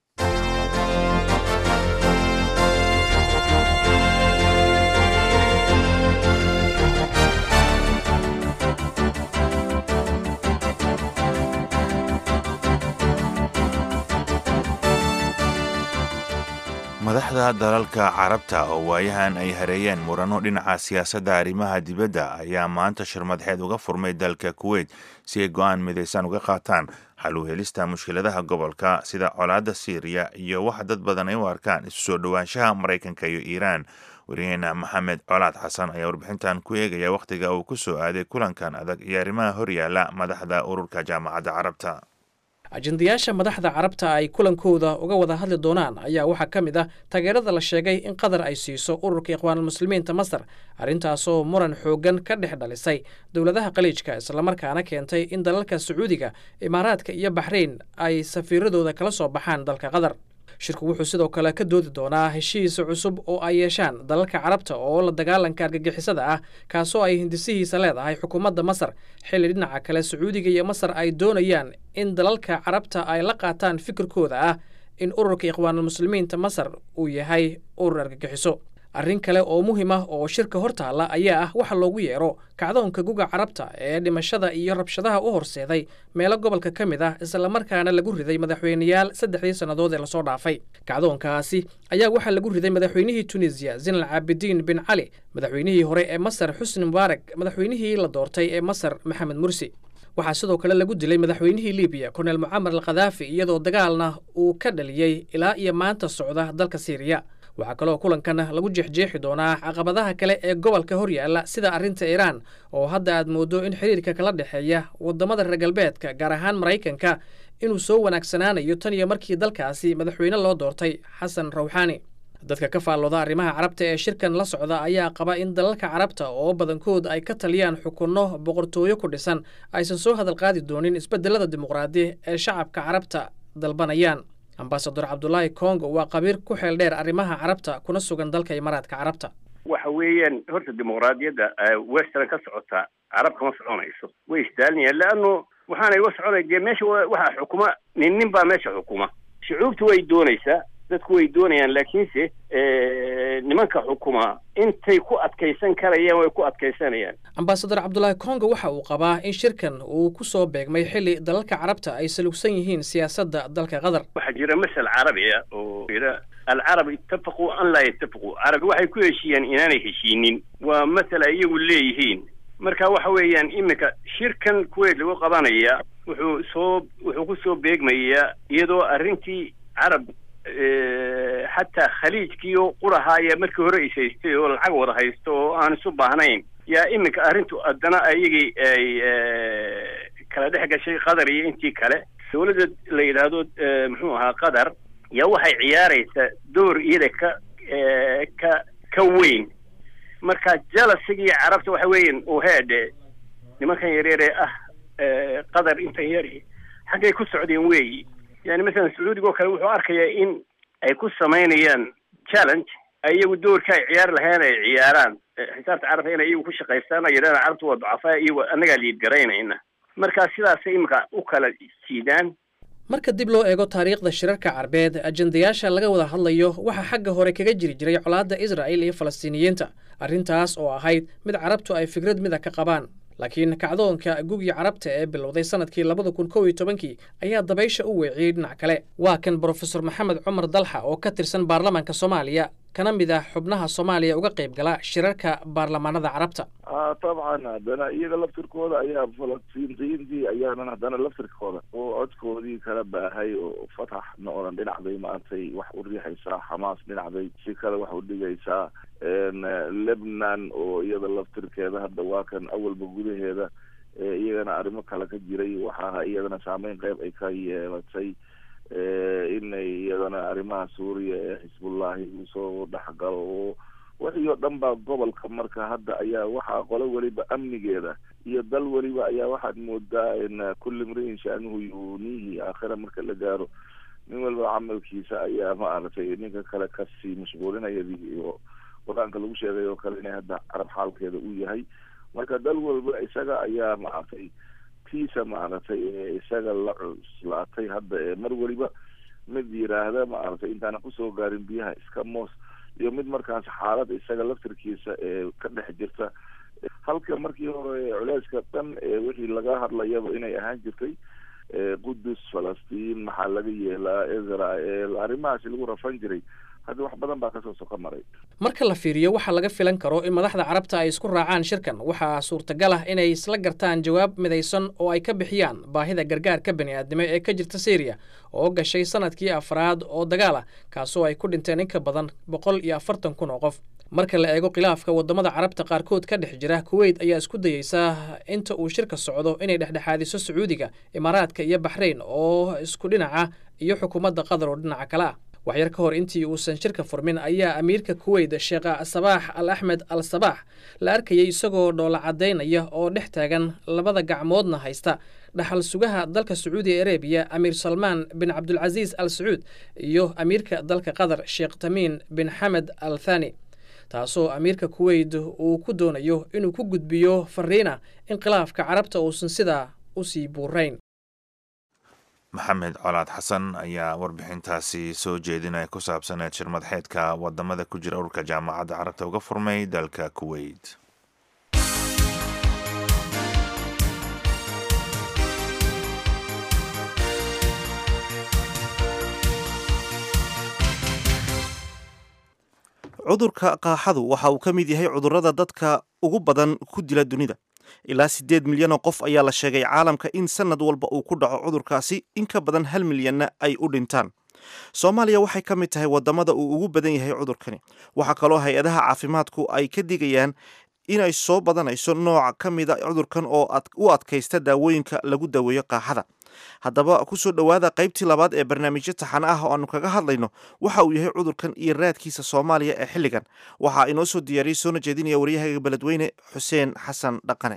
madaxda dalalka carabta oo waayahan ay hareeyeen murano dhinaca siyaasadda arrimaha dibadda ayaa maanta shir madaxeed uga furmay dalka kuwait si ay go-aan midaysan uga qaataan xal u helista mushkiladaha gobolka sida colaadda siiriya iyo waxa dad badan ay u arkaan isu soo dhowaanshaha maraykanka iyo iiraan wariyaheena maxamed colaad xasan ayaa warbixintan ku eegaya wakhtiga uu ku soo aaday kulankan adag iyo arrimaha horyaala madaxda ururka jaamacadda carabta ajendayaasha madaxda carabta ay kulankooda uga wada hadli doonaan ayaa waxaa ka mid ah taageerada la sheegay in qatar ay siiso ururka ikhwaanulmuslimiinta masar arrintaasoo muran xooggan ka dhex dhalisay dowladaha khaliijka islamarkaana keentay in dalalka sacuudiga imaaraadka iyo baxrayn ay safiiradooda kala soo baxaan dalka qatar shirku wuxuu sidoo kale ka doodi doonaa heshiis cusub oo ay yeeshaan dalalka carabta oo la dagaalanka argagixisada ah kaasoo ay hindisihiisa leedahay xukuumadda masar xilli dhinaca kale sacuudiga iyo masar ay doonayaan in dalalka carabta ay la qaataan fikirkooda ah in ururka ikhwaanulmuslimiinta masar uu yahay urur argagixiso arrin kale oo muhiim ah oo shirka hor taalla ayaa ah waxa loogu yeero kacdoonka guga carabta ee dhimashada iyo rabshadaha u horseeday meelo gobolka ka mid ah islamarkaana lagu riday madaxweyneyaal saddexdii sannadood ee lasoo dhaafay kacdoonkaasi ayaa waxaa lagu riday madaxweynihii tunisiya zinal caabidiin bin cali madaxweynihii hore ee masar xusni mubaarak madaxweynihii la doortay ee masar maxamed mursi waxaa sidoo kale lagu dilay madaxweynihii libiya korneel mucamar al khadaafi iyadoo dagaalna uu ka dhaliyey ilaa iyo maanta socda dalka siiriya waxaa kaloo kulankan lagu jeexjeexi doonaa caqabadaha kale ee gobolka horyaalla sida arrinta iiraan oo hadda aad mooddo in xiriirka kala dhexeeya waddamada reer galbeedka gaar ahaan maraykanka inuu soo wanaagsanaanayo tan iyo markii dalkaasi madaxweyne loo doortay xasan rawxaani dadka ka faallooda arrimaha carabta ee shirkan la socda ayaa qaba in dalalka carabta oo badankood ay ka taliyaan xukunno boqortooyo ku dhisan aysan soo hadal qaadi doonin isbeddelada dimuqraadi ee shacabka carabta dalbanayaan ambasador cabdulaahi congo waa qabiir ku xeel dheer arrimaha carabta kuna sugan dalka imaaraadka carabta waxa weeyaan horta dimuqraadiyadda western ka socota carab kama soconayso way istaalinayaan leanno waxaanay uga soconay dee meesha waxaa xukuma nin nin baa meesha xukuma shucuubtu way doonaysaa dadku way doonayaan laakiinse nimanka xukuma intay ku adkaysan karayaan way ku adkaysanayaan ambasador cabdulaahi congo waxa uu qabaa in shirkan uu ku soo beegmay xilli dalalka carabta ay salugsan yihiin siyaasadda dalka qatar waxaa jira masal carabiya oo jira alcarab ittafaquu an laa yattafaquu carabi waxay ku heshiiyaan inaanay heshiinin waa masal ay iyagu leeyihiin marka waxa weeyaan iminka shirkan kuwait lagu qabanaya wuxuu soo wuxuu ku soo beegmayaa iyadoo arrintii carab xataa khaliijkiio qurahaaya markii hore is haystay oo lacag wada haysto oo aan isu baahnayn yaa iminka arrintu haddana ayagii ay kala dhex gashay qatar iyo intii kale dawladda la yidhaahdo muxuu ahaa qatar yaa waxay ciyaaraysaa door iyada ka ka ka weyn marka jalasigii carabta waxa weeyan uu heedhe nimankan yaryare ah qadar intan yari xaggay ku socdeen weeyi yani masalan sacuudiga oo kale wuxuu arkayaa in ay ku samaynayaan challenge iyagu doorka ay ciyaar lahayn ay ciyaaraan xisaabta carabta inay iyagu ku shaqaystaan ay yidhahdaan carabta waa ducafaa iyagu annagaa liid garaynayna marka sidaasay imika u kala jiidaan marka dib loo eego taariikhda shirarka carbeed ajendayaasha laga wada hadlayo waxaa xagga hore kaga jiri jiray colaadda israa'il iyo falastiiniyiinta arrintaas oo ahayd mid carabtu ay fikrad mida ka qabaan laakiin kacdoonka gugii carabta ee bilowday sanadkii labada kun kow iyo tobankii ayaa dabaysha u weeciyey dhinac kale waa kan brofesor maxamed cumar dalxa oo ka tirsan baarlamaanka soomaaliya kana mid ah xubnaha soomaaliya uga qayb gala shirarka baarlamaanada carabta dabcan haddana iyaga laftirkooda ayaa falastiintiyiintii ayaanan haddana laftirkooda oo codkoodii kala baahay oo fataxna oodan dhinacday maaragtay wax u riixaysaa xamaas dhinacday si kale wax u dhigaysaa lebnan oo iyada laftirkeeda hadda waa kan awalba gudaheeda iyagana arrimo kale ka jiray waxaa iyadana saameyn qeyb ay ka yeelatay inay iyadana arrimaha suuriya ee xisbullahi usoo dhexgalo oo wixii oo dhan baa gobolka marka hadda ayaa waxaa qolo weliba amnigeeda iyo dal weliba ayaa waxaad moodaa in kulli mriin shaanuhu yunihi aakhira marka la gaaro nin walba camalkiisa ayaa maaragtay ninka kale kasii mashquulinayadii iyo qur-aanka lagu sheegay oo kale inay hadda carab xaalkeeda uu yahay marka dal walba isaga ayaa maaragtay tiisa maaragtay isaga la cuslaatay hadda ee mar weliba mid yiraahda maaragtay intaana kusoo gaarin biyaha iska moos iyo mid markaas xaalad isaga laftirkiisa ee ka dhex jirta halka markii hore culeyska dhan ee wixii laga hadlayaba inay ahaan jirtay qudus falastiin maxaa laga yeelaa israel arrimahaasi lagu rafan jiray hadda wax badan baa kasoo soka maray marka la fiiriyo waxaa laga filan karo in madaxda carabta ay isku raacaan shirkan waxaa suurtagal ah inay isla gartaan jawaab midaysan oo ay ka bixiyaan baahida gargaarka bani'aadnimo ee ka jirta syriya oo gashay sanadkii afraad oo dagaal ah kaasoo ay ku dhinteen in ka badan boqol iyo afartan kun oo qof marka la eego khilaafka waddamada carabta qaarkood ka dhex jira kuweyt ayaa isku dayeysa inta uu shirka socdo inay dhexdhexaadiso sacuudiga imaaraadka iyo baxrayn oo isku dhinaca iyo xukuumadda qatar oo dhinaca kale ah waxyar ka hor intii uusan shirka furmin ayaa amiirka kuweyt sheekh sabaax al axmed al sabaax la arkayay isagoo dhoola caddaynaya oo dhex taagan labada gacmoodna haysta dhaxal sugaha dalka sacuudi arabiya amiir salmaan bin cabdulcasiis al sacuud iyo amiirka dalka qatar sheekh tamiin bin xamed al thani taasoo amiirka kuweyt uu ku doonayo inuu ku gudbiyo fariina in khilaafka carabta uusan sidaa u sii buurayn maxamed colaad xasan ayaa warbixintaasi soo jeedinaya ku saabsaneed shirmadxeedka wadamada ku jira ururka jaamacadda carabta uga furmay dalka kuweyt cudurka qaaxadu waxa uu ka mid yahay cudurrada dadka ugu badan ku dila dunida ilaa siddeed milyan oo qof ayaa la sheegay caalamka in sanad walba uu ku dhaco cudurkaasi in ka badan hal milyanna ay u dhintaan soomaaliya waxay ka mid tahay waddamada uu ugu badan yahay cudurkani waxaa kaloo hay-adaha caafimaadku ay ka digayaan inay soo badanayso nooc ka mida cudurkan oo u adkaysta daawooyinka lagu daweeyo qaaxada haddaba kusoo dhowaada qaybtii labaad ee barnaamijyo taxane ah oo aanu kaga hadlayno waxa uu yahay cudurkan iyo raadkiisa soomaaliya ee xilligan waxaa inoo soo diyaariyey soona jeedinaya waryahaga beledweyne xuseen xasan dhaqane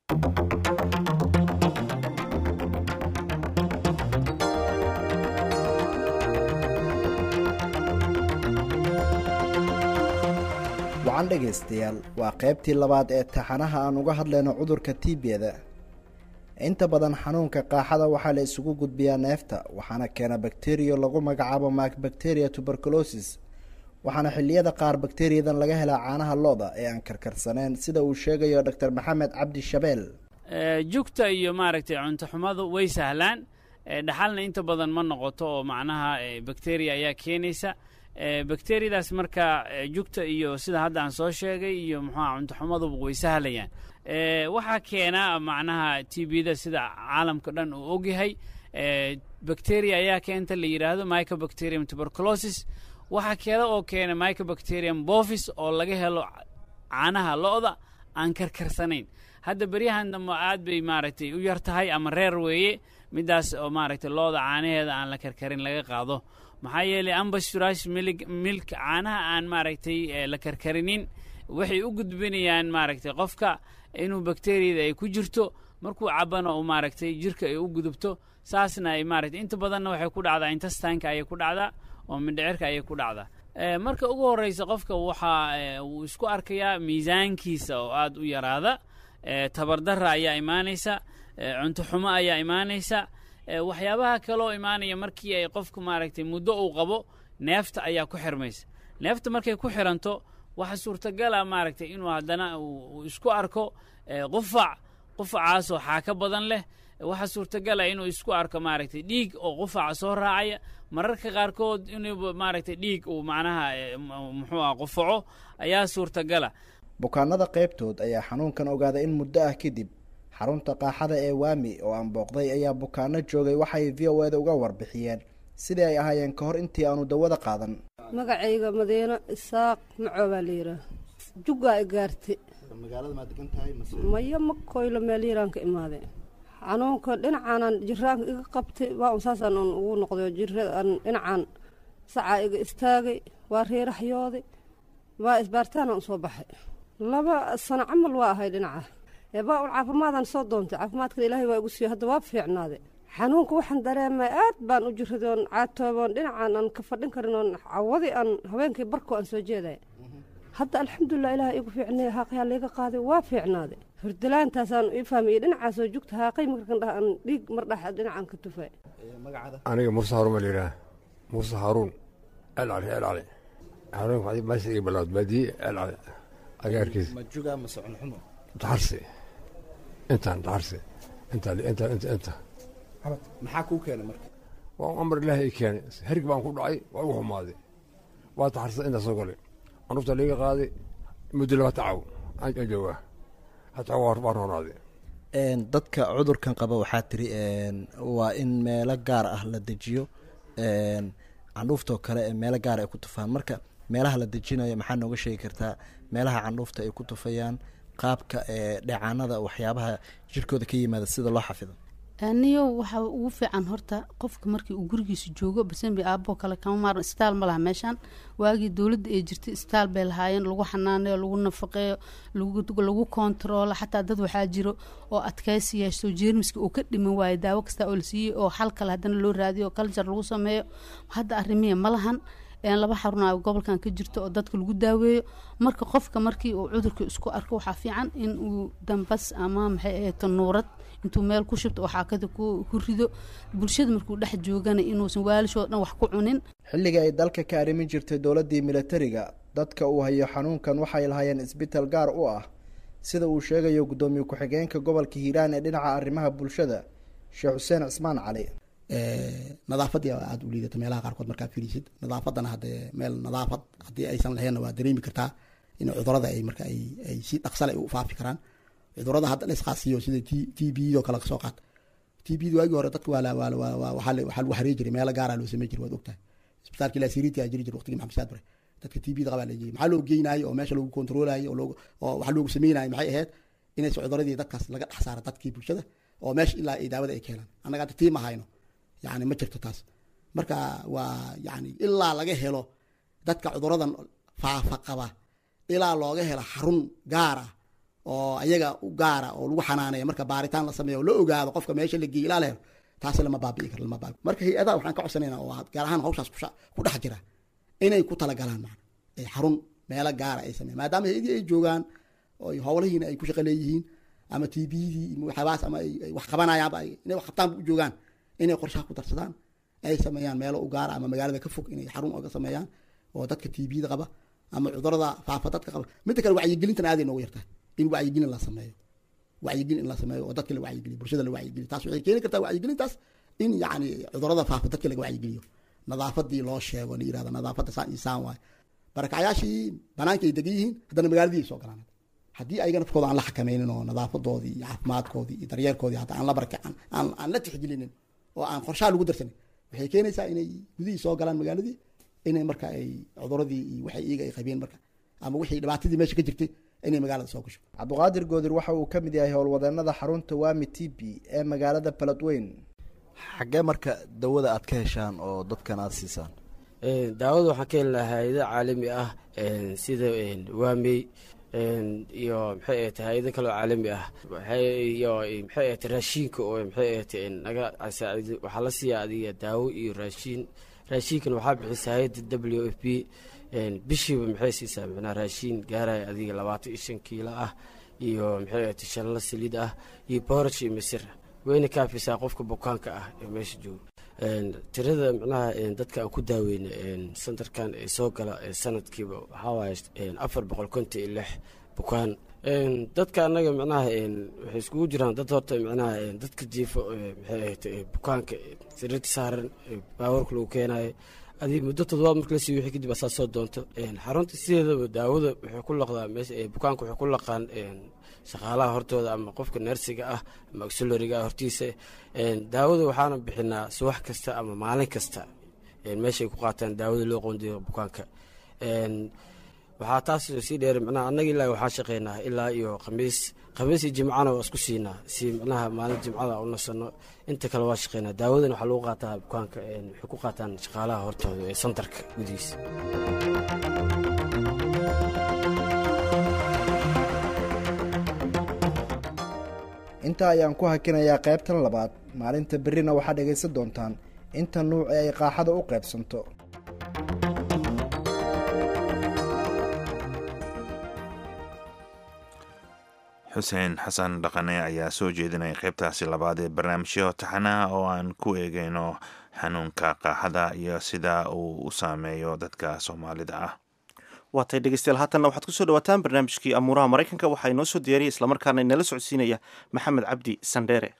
wacan dhegaystayaal waa qaybtii labaad ee taxanaha aan uga hadlayno cudurka tiibiyada inta badan xanuunka qaaxada waxaa la isugu gudbiyaa neefta waxaana keena bakteriya lagu magacaabo macbacteria tuberculosis waxaana xilliyada qaar bakteriyadan laga helaa caanaha lo-da ee aan karkarsaneyn sida uu sheegayo doctor maxamed cabdi shabeel jugta iyo maaragtay cuntoxumadu way sahlaan dhaxalna inta badan ma noqoto oo macnaha bakteriya ayaa keenaysa bakteriyadaas marka jugta iyo sida hadda aan soo sheegay iyo muxuuha cuntoxumaduba way sahlayaan waxaa keena macnaha tbda sida caalamka dhan uu ogyahay bacteria ayaa keenta la yidhaahdo microbacterium tuberculosis waxaa keeda oo keena microbacterium bovis oo laga helo caanaha lo-da aan karkarsanayn hadda beryahan dambe aad bay maaragtay u yar tahay ama reer weeye midaas oo maaragtay lo-da caanaheeda aan la karkarin laga qaado maxaa yeelay ambasurash milig milk caanaha aan maaragtay eh, la karkarinin waxay u gudbinayaan maaragtay qofka inuu bakteriyada ay ku jirto markuu cabana uu maaragtay jirka ay u gudubto saasna ay maaragtay inta badanna waxay ku dhacdaa intastanka ayay ku dhacdaa oo mindhicirka ayay ku dhacdaa Eh, marka ugu horreysa qofka waxaa eh, uu isku arkayaa miisaankiisa oo aad u yaraada eh, tabardarra ayaa imaanaysa eh, cunto xumo ayaa imaanaysa eh, waxyaabaha kaloo imaanaya markii ay qofku maaragtay muddo uu qabo neefta ayaa ku xirmaysa neefta markay ku xiranto waxa suurtagala maaragtay inuu haddana uu uu isku arko eh, qufac qufacaasoo xaaka badan leh waxaa suurtagala inuu isku arko maaragtay dhiig oo qufaca soo raacaya mararka qaarkood inuu maaragtay dhiig uu macnaha eh, m- muxuu ah qufaco ayaa suurtagala bukaanada qaybtood ayaa xanuunkan ogaaday in muddo ah kadib xarunta qaaxada ee waami oo aan booqday ayaa bukaano joogay waxay v o eda uga warbixiyeen sidii ay ahaayeen ka hor intii aanu dawada qaadan magacayga madiino isaaq macoo baa la yidhaah juggaa i gaartay magaalada maa degan tahay maya ma koylo meel yaraan ka imaaday xanuunka dhinacaanan jiraanka iga qabtay waa un saasaan un ugu noqday jiraan dhinacaan sacaa iga istaagay waa reeraxyooday waa isbaaritaanaan usoo baxay laba sano camal waa ahay dhinaca ee baa un caafimaadaan soo doontay caafimaadkan ilaahay waa igu siiyo hadda waa fiicnaaday xanuunka waxaan dareemay aad baan u jiraday oon caatooboon dhinacaan aan ka fadhin karin oon cawadi aan habeenkii barko aan soo jeedaya hadda alxamdulilah ilaah igu fiicnay haaqyaa layga qaaday waa fiicnaaday hurdalaantaasaan ii fahmiyey dhinacaasoo jugta haaqay markan dhah aan dhiig mar dhax dhinacaan ka tufay aniga muuse haruun baa layidhaha muuse haruun el cali el cali haruun waxay meesha iga bilowd baadiye el cali agaarkiisa ma juga mase cunxumo daxarsi intaan daxarsi inta inta inta inta maxaa kuu keenay marka waa amar ilaahay i keenay herig baan ku dhacay waa igu xumaaday waa daxarsa intaa soo galay cunufta liiga qaaday muddo laba tacaw aan joogaa hataa waa waa roonaaday Een, dadka cudurkan qaba waxaa tiri een, waa in meelo gaar ah la dejiyo een, candhuuftoo kale ee meelo gaar ay ku tufaan marka meelaha la dejinayo maxaa nooga sheegi kartaa meelaha candhuufta ay ku tufayaan qaabka ee dheecaanada waxyaabaha jirkooda ka yimaada sida loo xafido aniyo waxaa ugu fiican horta qofka markii uu gurigiisa joogo basenbi aaboo kale kama maaran isbitaal ma laha meeshaan waagii dowladda ay jirtay isbitaal bay lahaayeen lagu xanaaneeyo lagu nafaqeeyo lagu lagu kontaroolo xataa dad waxaa jiro oo adkaysi yeeshto jeermiska uu ka dhiman waayo daawo kasta oo la siiyey oo xal kale haddana loo raadiyo oo kaljar lagu sameeyo hadda arrimihii ma lahan een laba xarun a gobolkan ka jirto oo dadka lagu daaweeyo marka qofka markii uu cudurka isku arko waxaa fiican in uu dambas ama maxay ahayd nuurad intuu meel ku shubto oo xaakada ku ku rido bulshada markuu dhex joogana inuusan waalishoo dhan wax ku cunin xilligii ay dalka ka arrimin jirtay dowladdii militariga dadka uu hayo xanuunkan waxay lahaayeen isbitaal gaar u ah sida uu sheegayo guddoomiye ku-xigeenka gobolka hiiraan ee dhinaca arrimaha bulshada sheekh xuseen cismaan cali nadaafadii aada u liidata meelaha qaarkood markaa fiirisid nadaafadana haddee meel nadaafad haddii aysan lahaynna waa dareemi kartaa in cudurada ay marka ay ay si dhaqsale u faafi karaan cudurada hadda la isqaasiyo sida t t b oo kale kasoo qaad t b waagii hore dadka waa la waa la waa waa waxaa la- waxaa lagu xarey jiray meelo gaara loo samey jiray waad ogtahay isbitaalkii lasiriti aa jiri jiray waqtigii maxamed saad bare dadka t b da qabaa la jiri maxaa loo geynayo oo meesha lagu kontroolayo oo loogu oo waxaa loogu sameynayo maxay ahayd inaysa cuduradii dadkaas laga dhex saaro dadkii bulshada oo meesha ilaa ay daawada ay ka helaan annaga hadda tii ma hayno yani ma jirto taas marka waa yani ilaa laga helo dadka cuduradan faafa qaba ilaa looga helo xarun gaar ah oo ayaga u gaara oo lagu xanaaneeyo marka baaritaan la sameeyo oo la ogaado qofka meesha la geeyo ilaa la helo taasi lama baabi'i karo lama baabi marka hay-adaha waxaan ka codsanayna oo gaar ahaan hawshaas kusha- ku dhex jira inay ku talagalaan macna ay xarun meelo gaara ay sameeyaan maadaama hay-adii ay joogaan oo ay howlihiina ay ku shaqo leeyihiin ama t bdii waxyaabahaas ama ay ay wax qabanayaanba ay inay wax qabtaanba u joogaan inay qorshaha ku darsadaan ay sameeyaan meelo u gaara ama magaalada ka fog inay xarun oga sameeyaan oo dadka t bda qaba ama cudurada faafa dadka qaba midda kale wacyigelintan aaday noogu yartahay in wacyigelin la sameeyo wacyigelin in la sameeyo oo dadka la wacyigeliyo bulshada la wacyigeliyo taas waxay keeni kartaa wacyigelintaas in yacni cudurada faafa dadka laga wacyigeliyo nadaafadii loo sheego la yirahdo nadaafadda saan iyo saan waaye barakacyaashii banaanka ay degan yihiin haddana magaaladii ay soo galaan haddii ayaga nafkooda aan la xakameynin oo nadaafadoodii iyo caafimaadkoodii iyo daryeelkoodii hataa aan la baraka aan aan aan la tixgelinin oo aan qorshaha lagu darsanin waxay keenaysaa inay gudihii soo galaan magaaladii inay marka ay cuduradii iyo waxay iyaga ay qabeen marka ama wixii dhibaatadii meesha ka jirtay inay magaalada soo gasho cabdiqaadir goodir waxa uu ka mid yahay howlwadeenada xarunta waami t b ee magaalada beledweyn xaggee marka dawada aad ka heshaan oo dadkan aad siisaan daawada waxaan ka heli lahaa hay-ado caalami ah sida waamey iyo maxay ahayd hay-ado kaloo caalami ah iyo maxay ahayd raashiinka oo maxay ahayd naga saacid waxaa la siiyaa adiga daawo iyo raashiin raashiinkan waxaa bixisa hay-adda w f b bishiiba maxay siisaa micnaha raashiin gaaraya adiga labaatan iyo shan kiilo ah iyo maxay ahayd shanla saliid ah iyo booraj iyo misir wayna kaafisaa qofka bukaanka ah ee meesha jooga tirada micnaha dadka aan ku daaweyna santarkan ee soo gala sanadkiiba waxaa waaye afar boqol konton iyo lix bukaan dadka annaga micnaha waxay iskugu jiraan dad horta micnaha dadka jiifo maxay ahayd bukaanka sariirta saaran baawarka lagu keenayo adii muddo toddobaad marka la siiyo wixii kadib asaa soo doonto xarunta sideedaba daawada waxay ku laqdaa meesha bukaanka waxay ku laqaan shaqaalaha hortooda ama qofka neersiga ah ama auxilariga ah hortiisa daawada waxaana bixinaa subax kasta ama maalin kasta meeshay ku qaataan daawada loo qoondiyo bukaanka waxaa taas sii dheer micnaha annaga ilaa waxaa shaqeynaa ilaa iyo khamiis khamiis iyo jimcana waa isku siinaa si micnaha maalin jimcada u nasano inta kale waa shaqeynaa daawadan waxaa lagu qaataa bukaanka waxay ku qaataan shaqaalaha hortooda ee santarka gudihiisa intaa ayaan ku hakinayaa qaybtan labaad maalinta berrina waxaad dhegaysan doontaan inta nuuc ee ay qaaxada u qaybsanto xuseen xasan dhaqane ayaa soo jeedinaya qaybtaasi labaad ee barnaamijyo taxanaha oo aan ku eegeyno xanuunka qaaxada iyo sida uu u saameeyo dadka soomaalida ah waatay dhegeystayaal haatanna waxaad kusoo dhawaataan barnaamijkii amuuraha maraykanka waxaa inoo soo diyaariyay islamarkaana inala socodsiinaya maxamed cabdi sandheere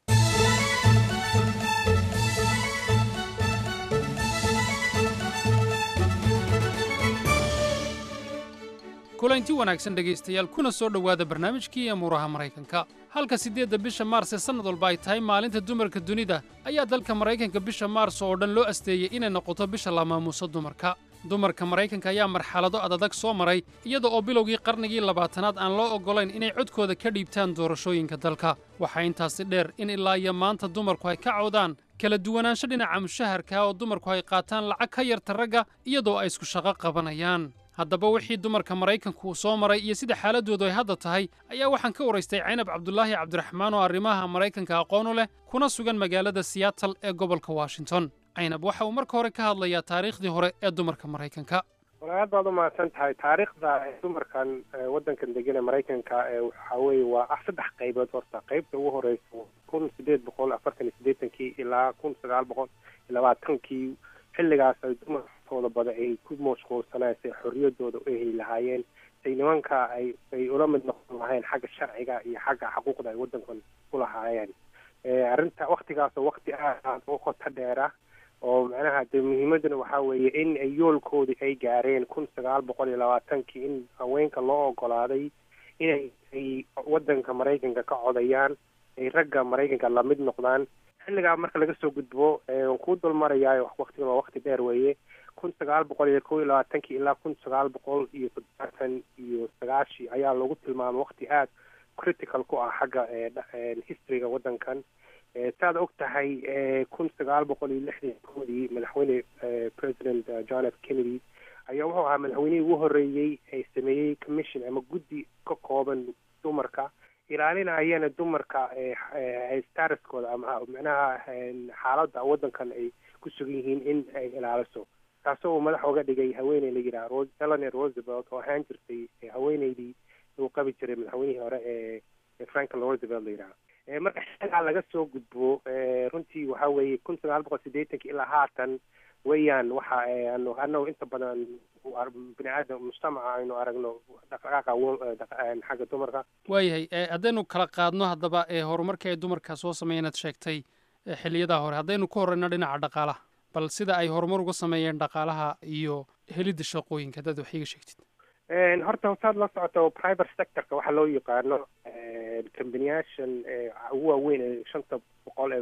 kulanti wanaagsan dhegaystayaal kuna soo dhowaada barnaamijkii amuuraha maraykanka halka siddeedda bisha maars ee sannad walba ay tahay maalinta dumarka dunida ayaa dalka maraykanka bisha maars oo dhan loo asteeyey inay noqoto bisha la maamuuso dumarka dumarka maraykanka ayaa marxalado adadag soo maray iyada oo bilowgii qarnigii labaatanaad aan loo oggolayn inay codkooda ka dhiibtaan doorashooyinka dalka waxaa intaasi dheer in ilaa iyo maanta dumarku ay ka cawdaan kala duwanaansho dhinaca mushaharka oo dumarku ay qaataan lacag ka yarta ragga iyadoo ay isku shaqo qabanayaan haddaba wixii dumarka maraykanku uu soo maray iyo sida xaaladdoodu ay hadda tahay ayaa waxaan ka waraystay caynab cabdulaahi cabdiraxmaan oo arrimaha maraykanka aqoon u leh kuna sugan magaalada siyaatal ee gobolka washington caynab waxa uu marka hore ka hadlayaa taariikhdii hore ee dumarka maraykanka walaalaad baad u mahadsan tahay taariikhda dumarkan waddankan degan ee maraykanka waxaa weeye waa ah saddex qaybood horta qaybta ugu horeysa kun sideed boqol afartan iyo siddeetankii ilaa kun sagaal boqol iyo labaatankii xilligaas ay dumarkooda bada ay ku mashquulsanaysay xorriyadooda u heli lahaayeen say nimanka ay ay ula mid noqon lahayn xagga sharciga iyo xagga xuquuqda ay waddankan ku lahaayeen arrinta waktigaasoo wakti aad aad u qoto dheera oo macnaha dee muhiimaduna waxaa weeye in ay yoolkoodii ay gaareen kun sagaal boqol iyo labaatankii in haweenka loo ogolaaday inay ay waddanka maraykanka ka codayaan ay ragga maraykanka lamid noqdaan xilligaa marka laga soo gudbo waan kuu dulmarayaayo waktigan waa wakti dheer weeye kun sagaal boqol iyo kow iyo labaatankii ilaa kun sagaal boqol iyo toddobaatan iyo sagaashi ayaa lagu tilmaamay wakti aad critical ku ah xagga historyga waddankan saad og tahay kun sagaal boqol iyo lixdan koodii madaxweyne president john f kennedy ayaa wuxuu ahaa madaxweynihii ugu horreeyey ee sameeyey commission ama guddi ka kooban dumarka ilaalinayana dumarka statuskooda ama micnaha xaaladda waddankan ay ku sugan yihiin in ay ilaaliso taasoo uu madax oga dhigay haweeney la yidhaha eleanor roosevelt oo ahaan jirtay haweeneydii uu qabi jiray madaxweynihii hore ee franklin roosevelt la yidhaha marka xilligaa laga soo gudbo runtii waxaa weeye kun sagaal boqol siddeetankii ilaa haatan weeyaan waxa anu anagu inta badan bini aadam mujtamaca aynu aragno dhaqdhaqaaqa xagga dumarka waayahay haddaynu kala qaadno haddaba ee horumarkii ay dumarka soo sameeyeen aad sheegtay xiliyadaa hore haddaynu ku horeyno dhinaca dhaqaalaha bal sida ay horumar uga sameeyeen dhaqaalaha iyo helidda shaqooyinka haddaad wax iiga sheegtid horta saad la socoto private sectorka waxaa loo yaqaano kambaniyaashan ugu waaweyn ee shanta boqol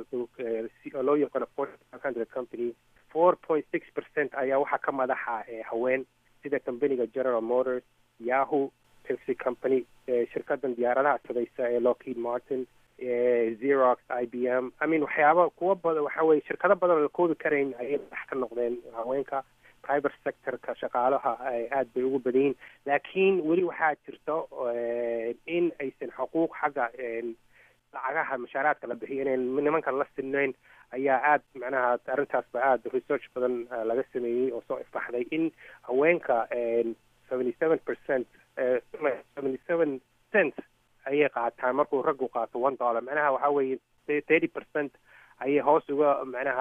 ee loo yaqaano forty five hundred company four point six percent ayaa waxaa ka madaxa haween sida companiga general motors yahoo pepsi company shirkadan diyaaradaha sabaysa ee lockheed martin xerox i b m i mean waxyaaba kuwa badan waxa weye shirkado badan oo la koobi karayn ayay madax ka noqdeen haweenka private sectorka shaqaalaha aad bay ugu badan yihiin laakiin weli waxaa jirto in aysan xuquuq xagga lacagaha mashaaraadka la bixiyo inayn nimankan la sinayn ayaa aad macnaha arrintaasba aada research badan laga sameeyey oo soo ifbaxday in haweenka seventy seven percent seventy seven cent ayay qaataan markuu raggu qaato one dollar macnaha waxaa weeye thirty percent ayay hoos uga macnaha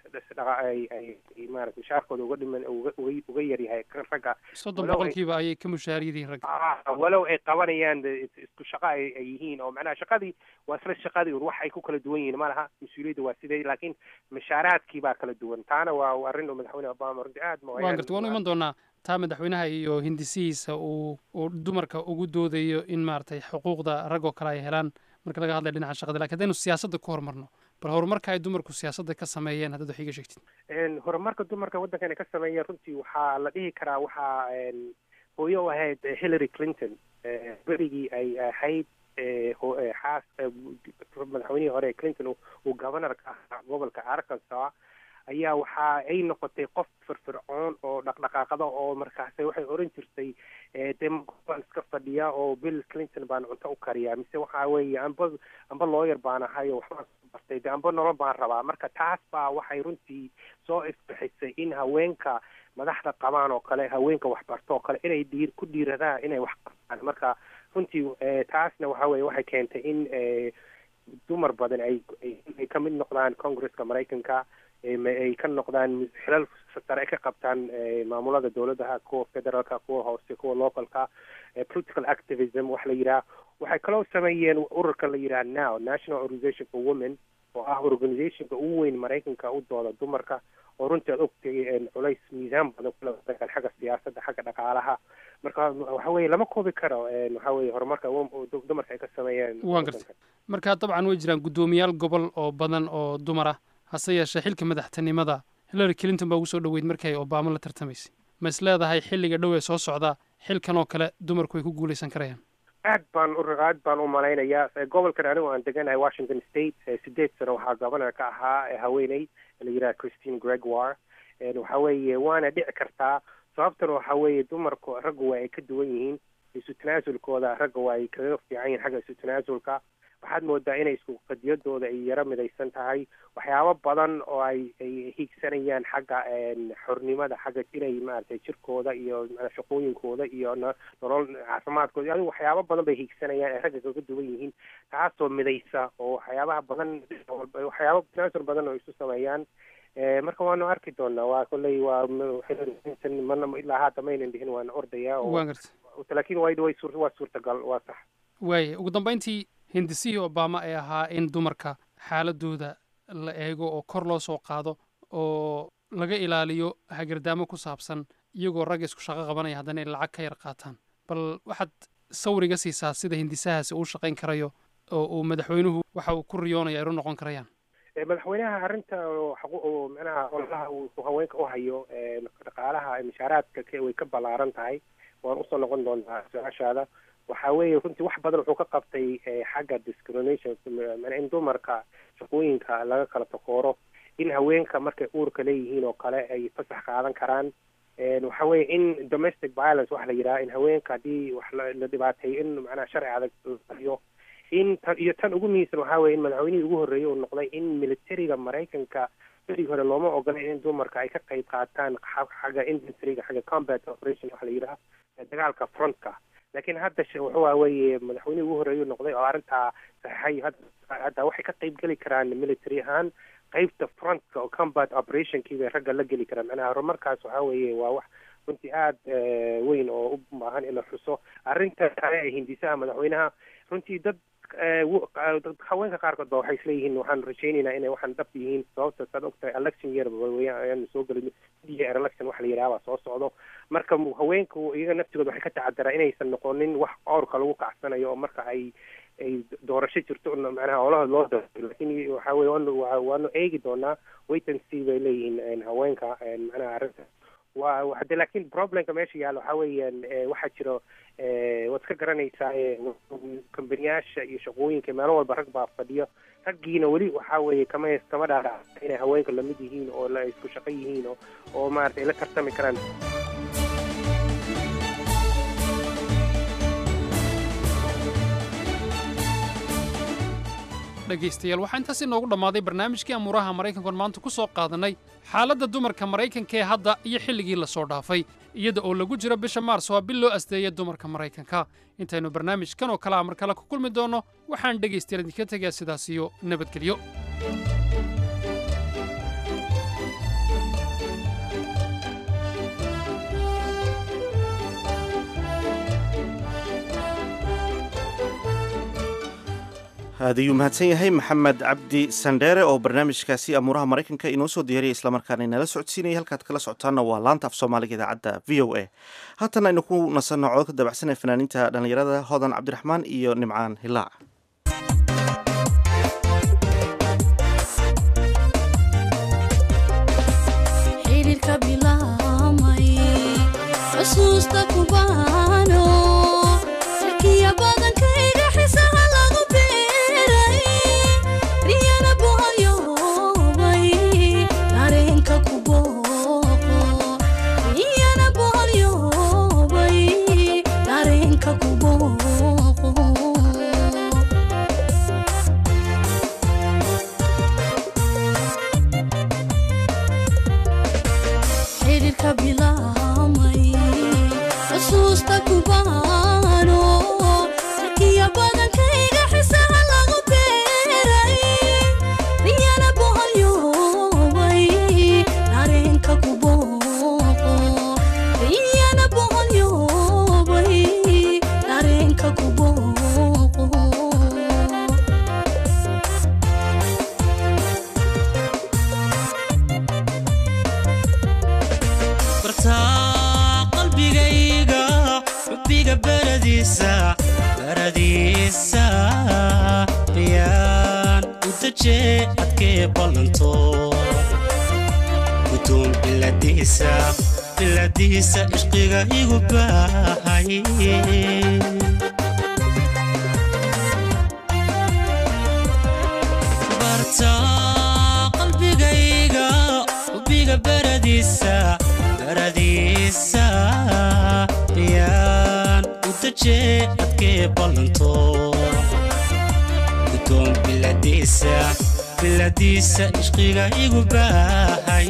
maarata mushaarkooda uga dhiman uga uga yaryahay kan ragga soddon boqolkiiba ayay ka mushaar yihiin ragga walow ay qabanayaan isku shaqo ay ay yihiin oo macnaha shaqadii waa isla shaqadii un wax ay ku kala duwan yihiin ma laha mas-uuliyadda waa sidee laakiin mushaaraadkii baa kala duwan taana waa arrin oo madaxweyne obama runtii aad ma waan garta waanu iman doonaa taa madaxweynaha iyo hindisihiisa uu uu dumarka ugu doodayo in maaragtay xuquuqda rag oo kale ay helaan marka laga hadlaya dhinaca shaqada lakin haddaynu siyaasadda ku horumarno bal horumarka ay dumarku siyaasadda ka sameeyeen haddaad wax iiga sheegtid horumarka dumarka waddankan ay ka sameeyeen runtii waxaa la dhihi karaa waxaa hooyo u ahayd hillary clinton berigii ay ahayd xaas madaxweynihii hore clinton uu governorka ahaa gobolka arkansas ayaa waxa ay noqotay qof firfircoon oo dhaqdhaqaaqada oo markaase waxay oran jirtay dee baan iska fadhiya oo bill clinton baan cunto u kariyaa mise waxa weeye amba amba lawyer baan ahay oo waxbaan soo bartay dee amba nolol baan rabaa marka taas baa waxay runtii soo ifbixisay in haweenka madaxda qabaan oo kale haweenka waxbarto oo kale inay dhiir ku dhiiradaan inay wax qabtaan marka runtii taasna waxa weye waxay keentay in dumar badan ay ay ka mid noqdaan congresska maraykanka ay ka noqdaan xilal sare ay ka qabtaan maamulada dowladaha kuwa federaalka kuwa hoose kuwa localka political activism wax la yidhaha waxay kaloo sameeyeen ururka la yidhaha now national organization for women oo ah organizationka ugu weyn maraykanka u dooda dumarka oo runtii aad ogtay culays miisaan badan kula wadankan xagga siyaasadda xagga dhaqaalaha marka waxa weeye lama koobi karo waxa weeye horumarka dumarka ay ka sameeyeen waan gartay marka dabcan way jiraan guddoomiyaal gobol oo badan oo dumar ah hase yeeshee xilka madaxtinimada hillary clinton baa ugu soo dhoweyd markii ay obama la tartamaysay ma is leedahay xilliga dhow ee soo socda xilkan oo kale dumarku ay ku guulaysan karayaan aad baan u aad baan u malaynayaa gobolkan anigu aan deganahay washington state sideed sano waxaa governor ka ahaa haweeney la yidhaha christine gregoire waxa weeye waana dhici kartaa sababtana waxa weeye dumarku raggu waa ay ka duwan yihiin isu tanaasulkooda ragga waa ay kaga fiican yihin xagga isu tanaasulka waxaad moodaa inay isku qadiyadooda ay yaro midaysan tahay waxyaabo badan oo ay ay hiigsanayaan xagga xornimada xagga inay maaragtay jirkooda iyo shaqooyinkooda iyo nolol caafimaadkooda adigu waxyaabo badan bay hiigsanayaan ay ragga kaga duwan yihiin taasoo midaysa oo waxyaabaha badan waxyaabo tanaasul badan oo isu sameeyaan marka waanu arki doonaa waa kolley waa hillary mana ilaa hadda maynan dhihin waana ordaya laakiin way way waa suurtagal waa sax waaya ugu dambeyntii hindisihii obama ee ahaa in dumarka xaaladooda la eego oo kor loo soo qaado oo laga ilaaliyo hagardaamo ku saabsan iyagoo ragga isku shaqo qabanaya haddana ay lacag ka yar qaataan bal waxaad sawriga siisaa sida hindisahaasi uu shaqayn karayo oo uu madaxweynuhu waxa uu ku riyoonaya ay u noqon karayaan madaxweynaha arrinta oo manaha ololaha uu haweenka u hayo dhaqaalaha mashaaraadka way ka ballaaran tahay waan usoo noqon doontaa su-aashaada waxa weeye runtii wax badan wuxuu ka qabtay xagga discrimination in dumarka shaqooyinka laga kala takooro in haweenka markay uurka leeyihiin oo kale ay fasax qaadan karaan waxa weeye in domestic violence waxa la yidhaha in haweenka haddii wax la dhibaateeyo in macnaha sharci adag iyo in tan iyo tan ugu muhiimsan waxaa weye in madaxweynihii ugu horreeyey uu noqday in militariga maraykanka berigi hore looma ogola in dumarka ay ka qayb qaataan xagga infantryga xagga combat operation waxa la yidhaha dagaalka frontka laakiin hadda wuxuu weeye madaxweynihii ugu horreeyuu noqday oo arrintaa saxay hadda waxay ka qayb geli karaan military ahaan qeybta frontka oo combat operationkii bay ragga la geli karaan macnaha horumarkaas waxaa weeye waa wax runtii aada weyn oo u baahan in la xuso arrinta kale ee hindisaha madaxweynaha runtii dad haweenka qaarkood ba waxay isleeyihiin waxaan rajaynaynaa inay waxaan dhab yihiin sababta saad ogtahay election year weyaan ayaanu soo gelin year election wax la yidhaha baa soo socdo marka haweenku iyaga naftigooda waxay ka tacadaraan inaysan noqonin wax awrka lagu kacsanayo oo marka ay ay doorasho jirto macnaha olahooda loo doorto laakiin waxa weye waanu waanu eegi doonaa wait and see bay leeyihiin haweenka macnaha arrinta waa wa- hade laakiin problemka meesha yaalla waxaa weeyaan eh, waxaa jiro eh, waad iska garanaysaa eh, kambaniyaasha iyo shaqooyinka meelo walba rag baa fadhiyo raggiina weli waxaa weeye kama kama dhaadhac inay haweenka lamid yihiin oo la isku shaqo yihiin oo oo maaragtay la tartami karaan dhegaystayaal waxaa intaas inoogu dhammaaday barnaamijkii amuuraha maraykanku oon maanta ku soo qaadannay xaaladda dumarka maraykanka ee hadda iyo xilligii la soo dhaafay iyada oo lagu jiro bisha maars waa bil loo asteeya dumarka maraykanka intaynu barnaamijkan oo kale a mar kale ku kulmi doonno waxaan dhegaystayaal idinka tegayaa sidaas iyo nabadgelyo aad ayuu mahadsan yahay maxamed cabdi sandheere oo barnaamijkaasi amuuraha maraykanka inoo soo diyaariyay islamarkaana inala socodsiinayay halkaad kala socotaana waa laanta af soomaaliga idaacadda v o a haatan aynu ku nasanno codod ka dabacsanaya fanaaniinta dhallinyarada hodan cabdiraxmaan iyo nimcaan hilaac xiriirka bilaamay xusuusta kubaano sarkiya badankayga xisaha lagu beeray riyana boholyoobay dareenka ku booqo riyana boholyoobay dareenka ku booqo xiriirka bilaamay xusuusta kubaano sarkiya badankayga xisaha lagu beeray riyana boholyoobay dareenka ku booqo riyana boholyoobay dareenka ku booqo bartaa qalbigayga xubbiga baradiisa baradiisa riyaan u dajee adkee ballanto gudoon biladiisa biladiisa ishqiga igu baahay bartaa qalbigayga xubbiga baradiisa baradiisa riyaan u dajee adkee ballanto gudoon biladiisa biladiisa ishqiga igu baahay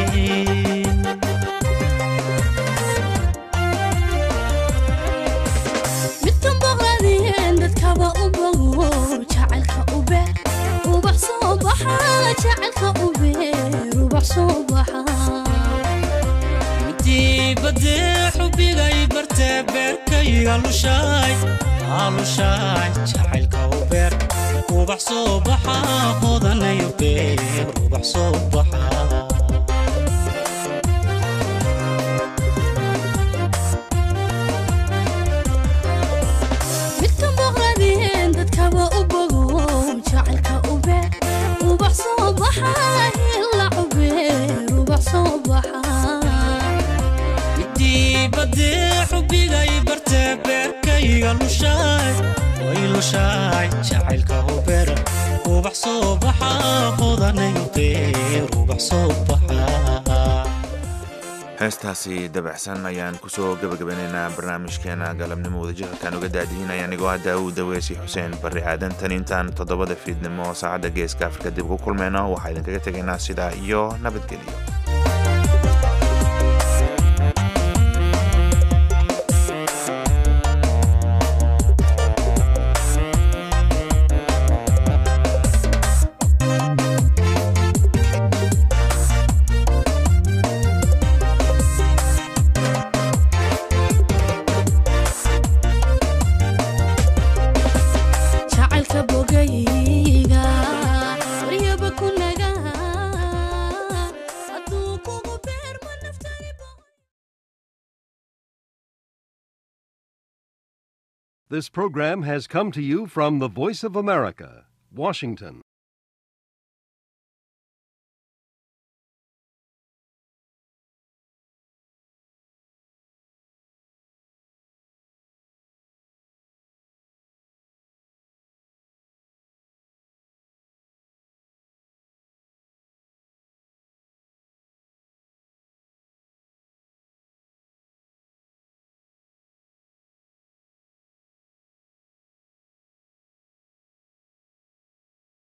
midkan boqladeen dadkaba u bogo jacaylka u beer ubax soo baxa jacaylka u beer ubax soo baxa midii badee xubbigay bartee beerkayga lushaay aalushaay jacaylka u beer ubax soo baxa hodanayo beer ubax soo baxa midkan boqladeen dadkaba u bogo jacaylka u beer ubax soo baxa hila u beer ubax soo baxa midii badee xubbigay bartee beerkayga lushaay way lushaay jacaylka u beer ubax soo baxa hodanayo beer ubax soo baxa heestaasi dabacsan ayaan kusoo gebagabanaynaa barnaamijkeena galabnimo wadajirkan uga daadihinaya anigoo hadda uu daweysay xuseen barri aadan tan intaan toddobada fiidnimo saacadda geeska afrika dib ugu kulmayno waxaa idinkaga tegaynaa sidaa iyo nabadgelyo jacaylka bogayga waryaba ku naga hadduu kugu beerma naftayba This program has come to you from the Voice of America, Washington.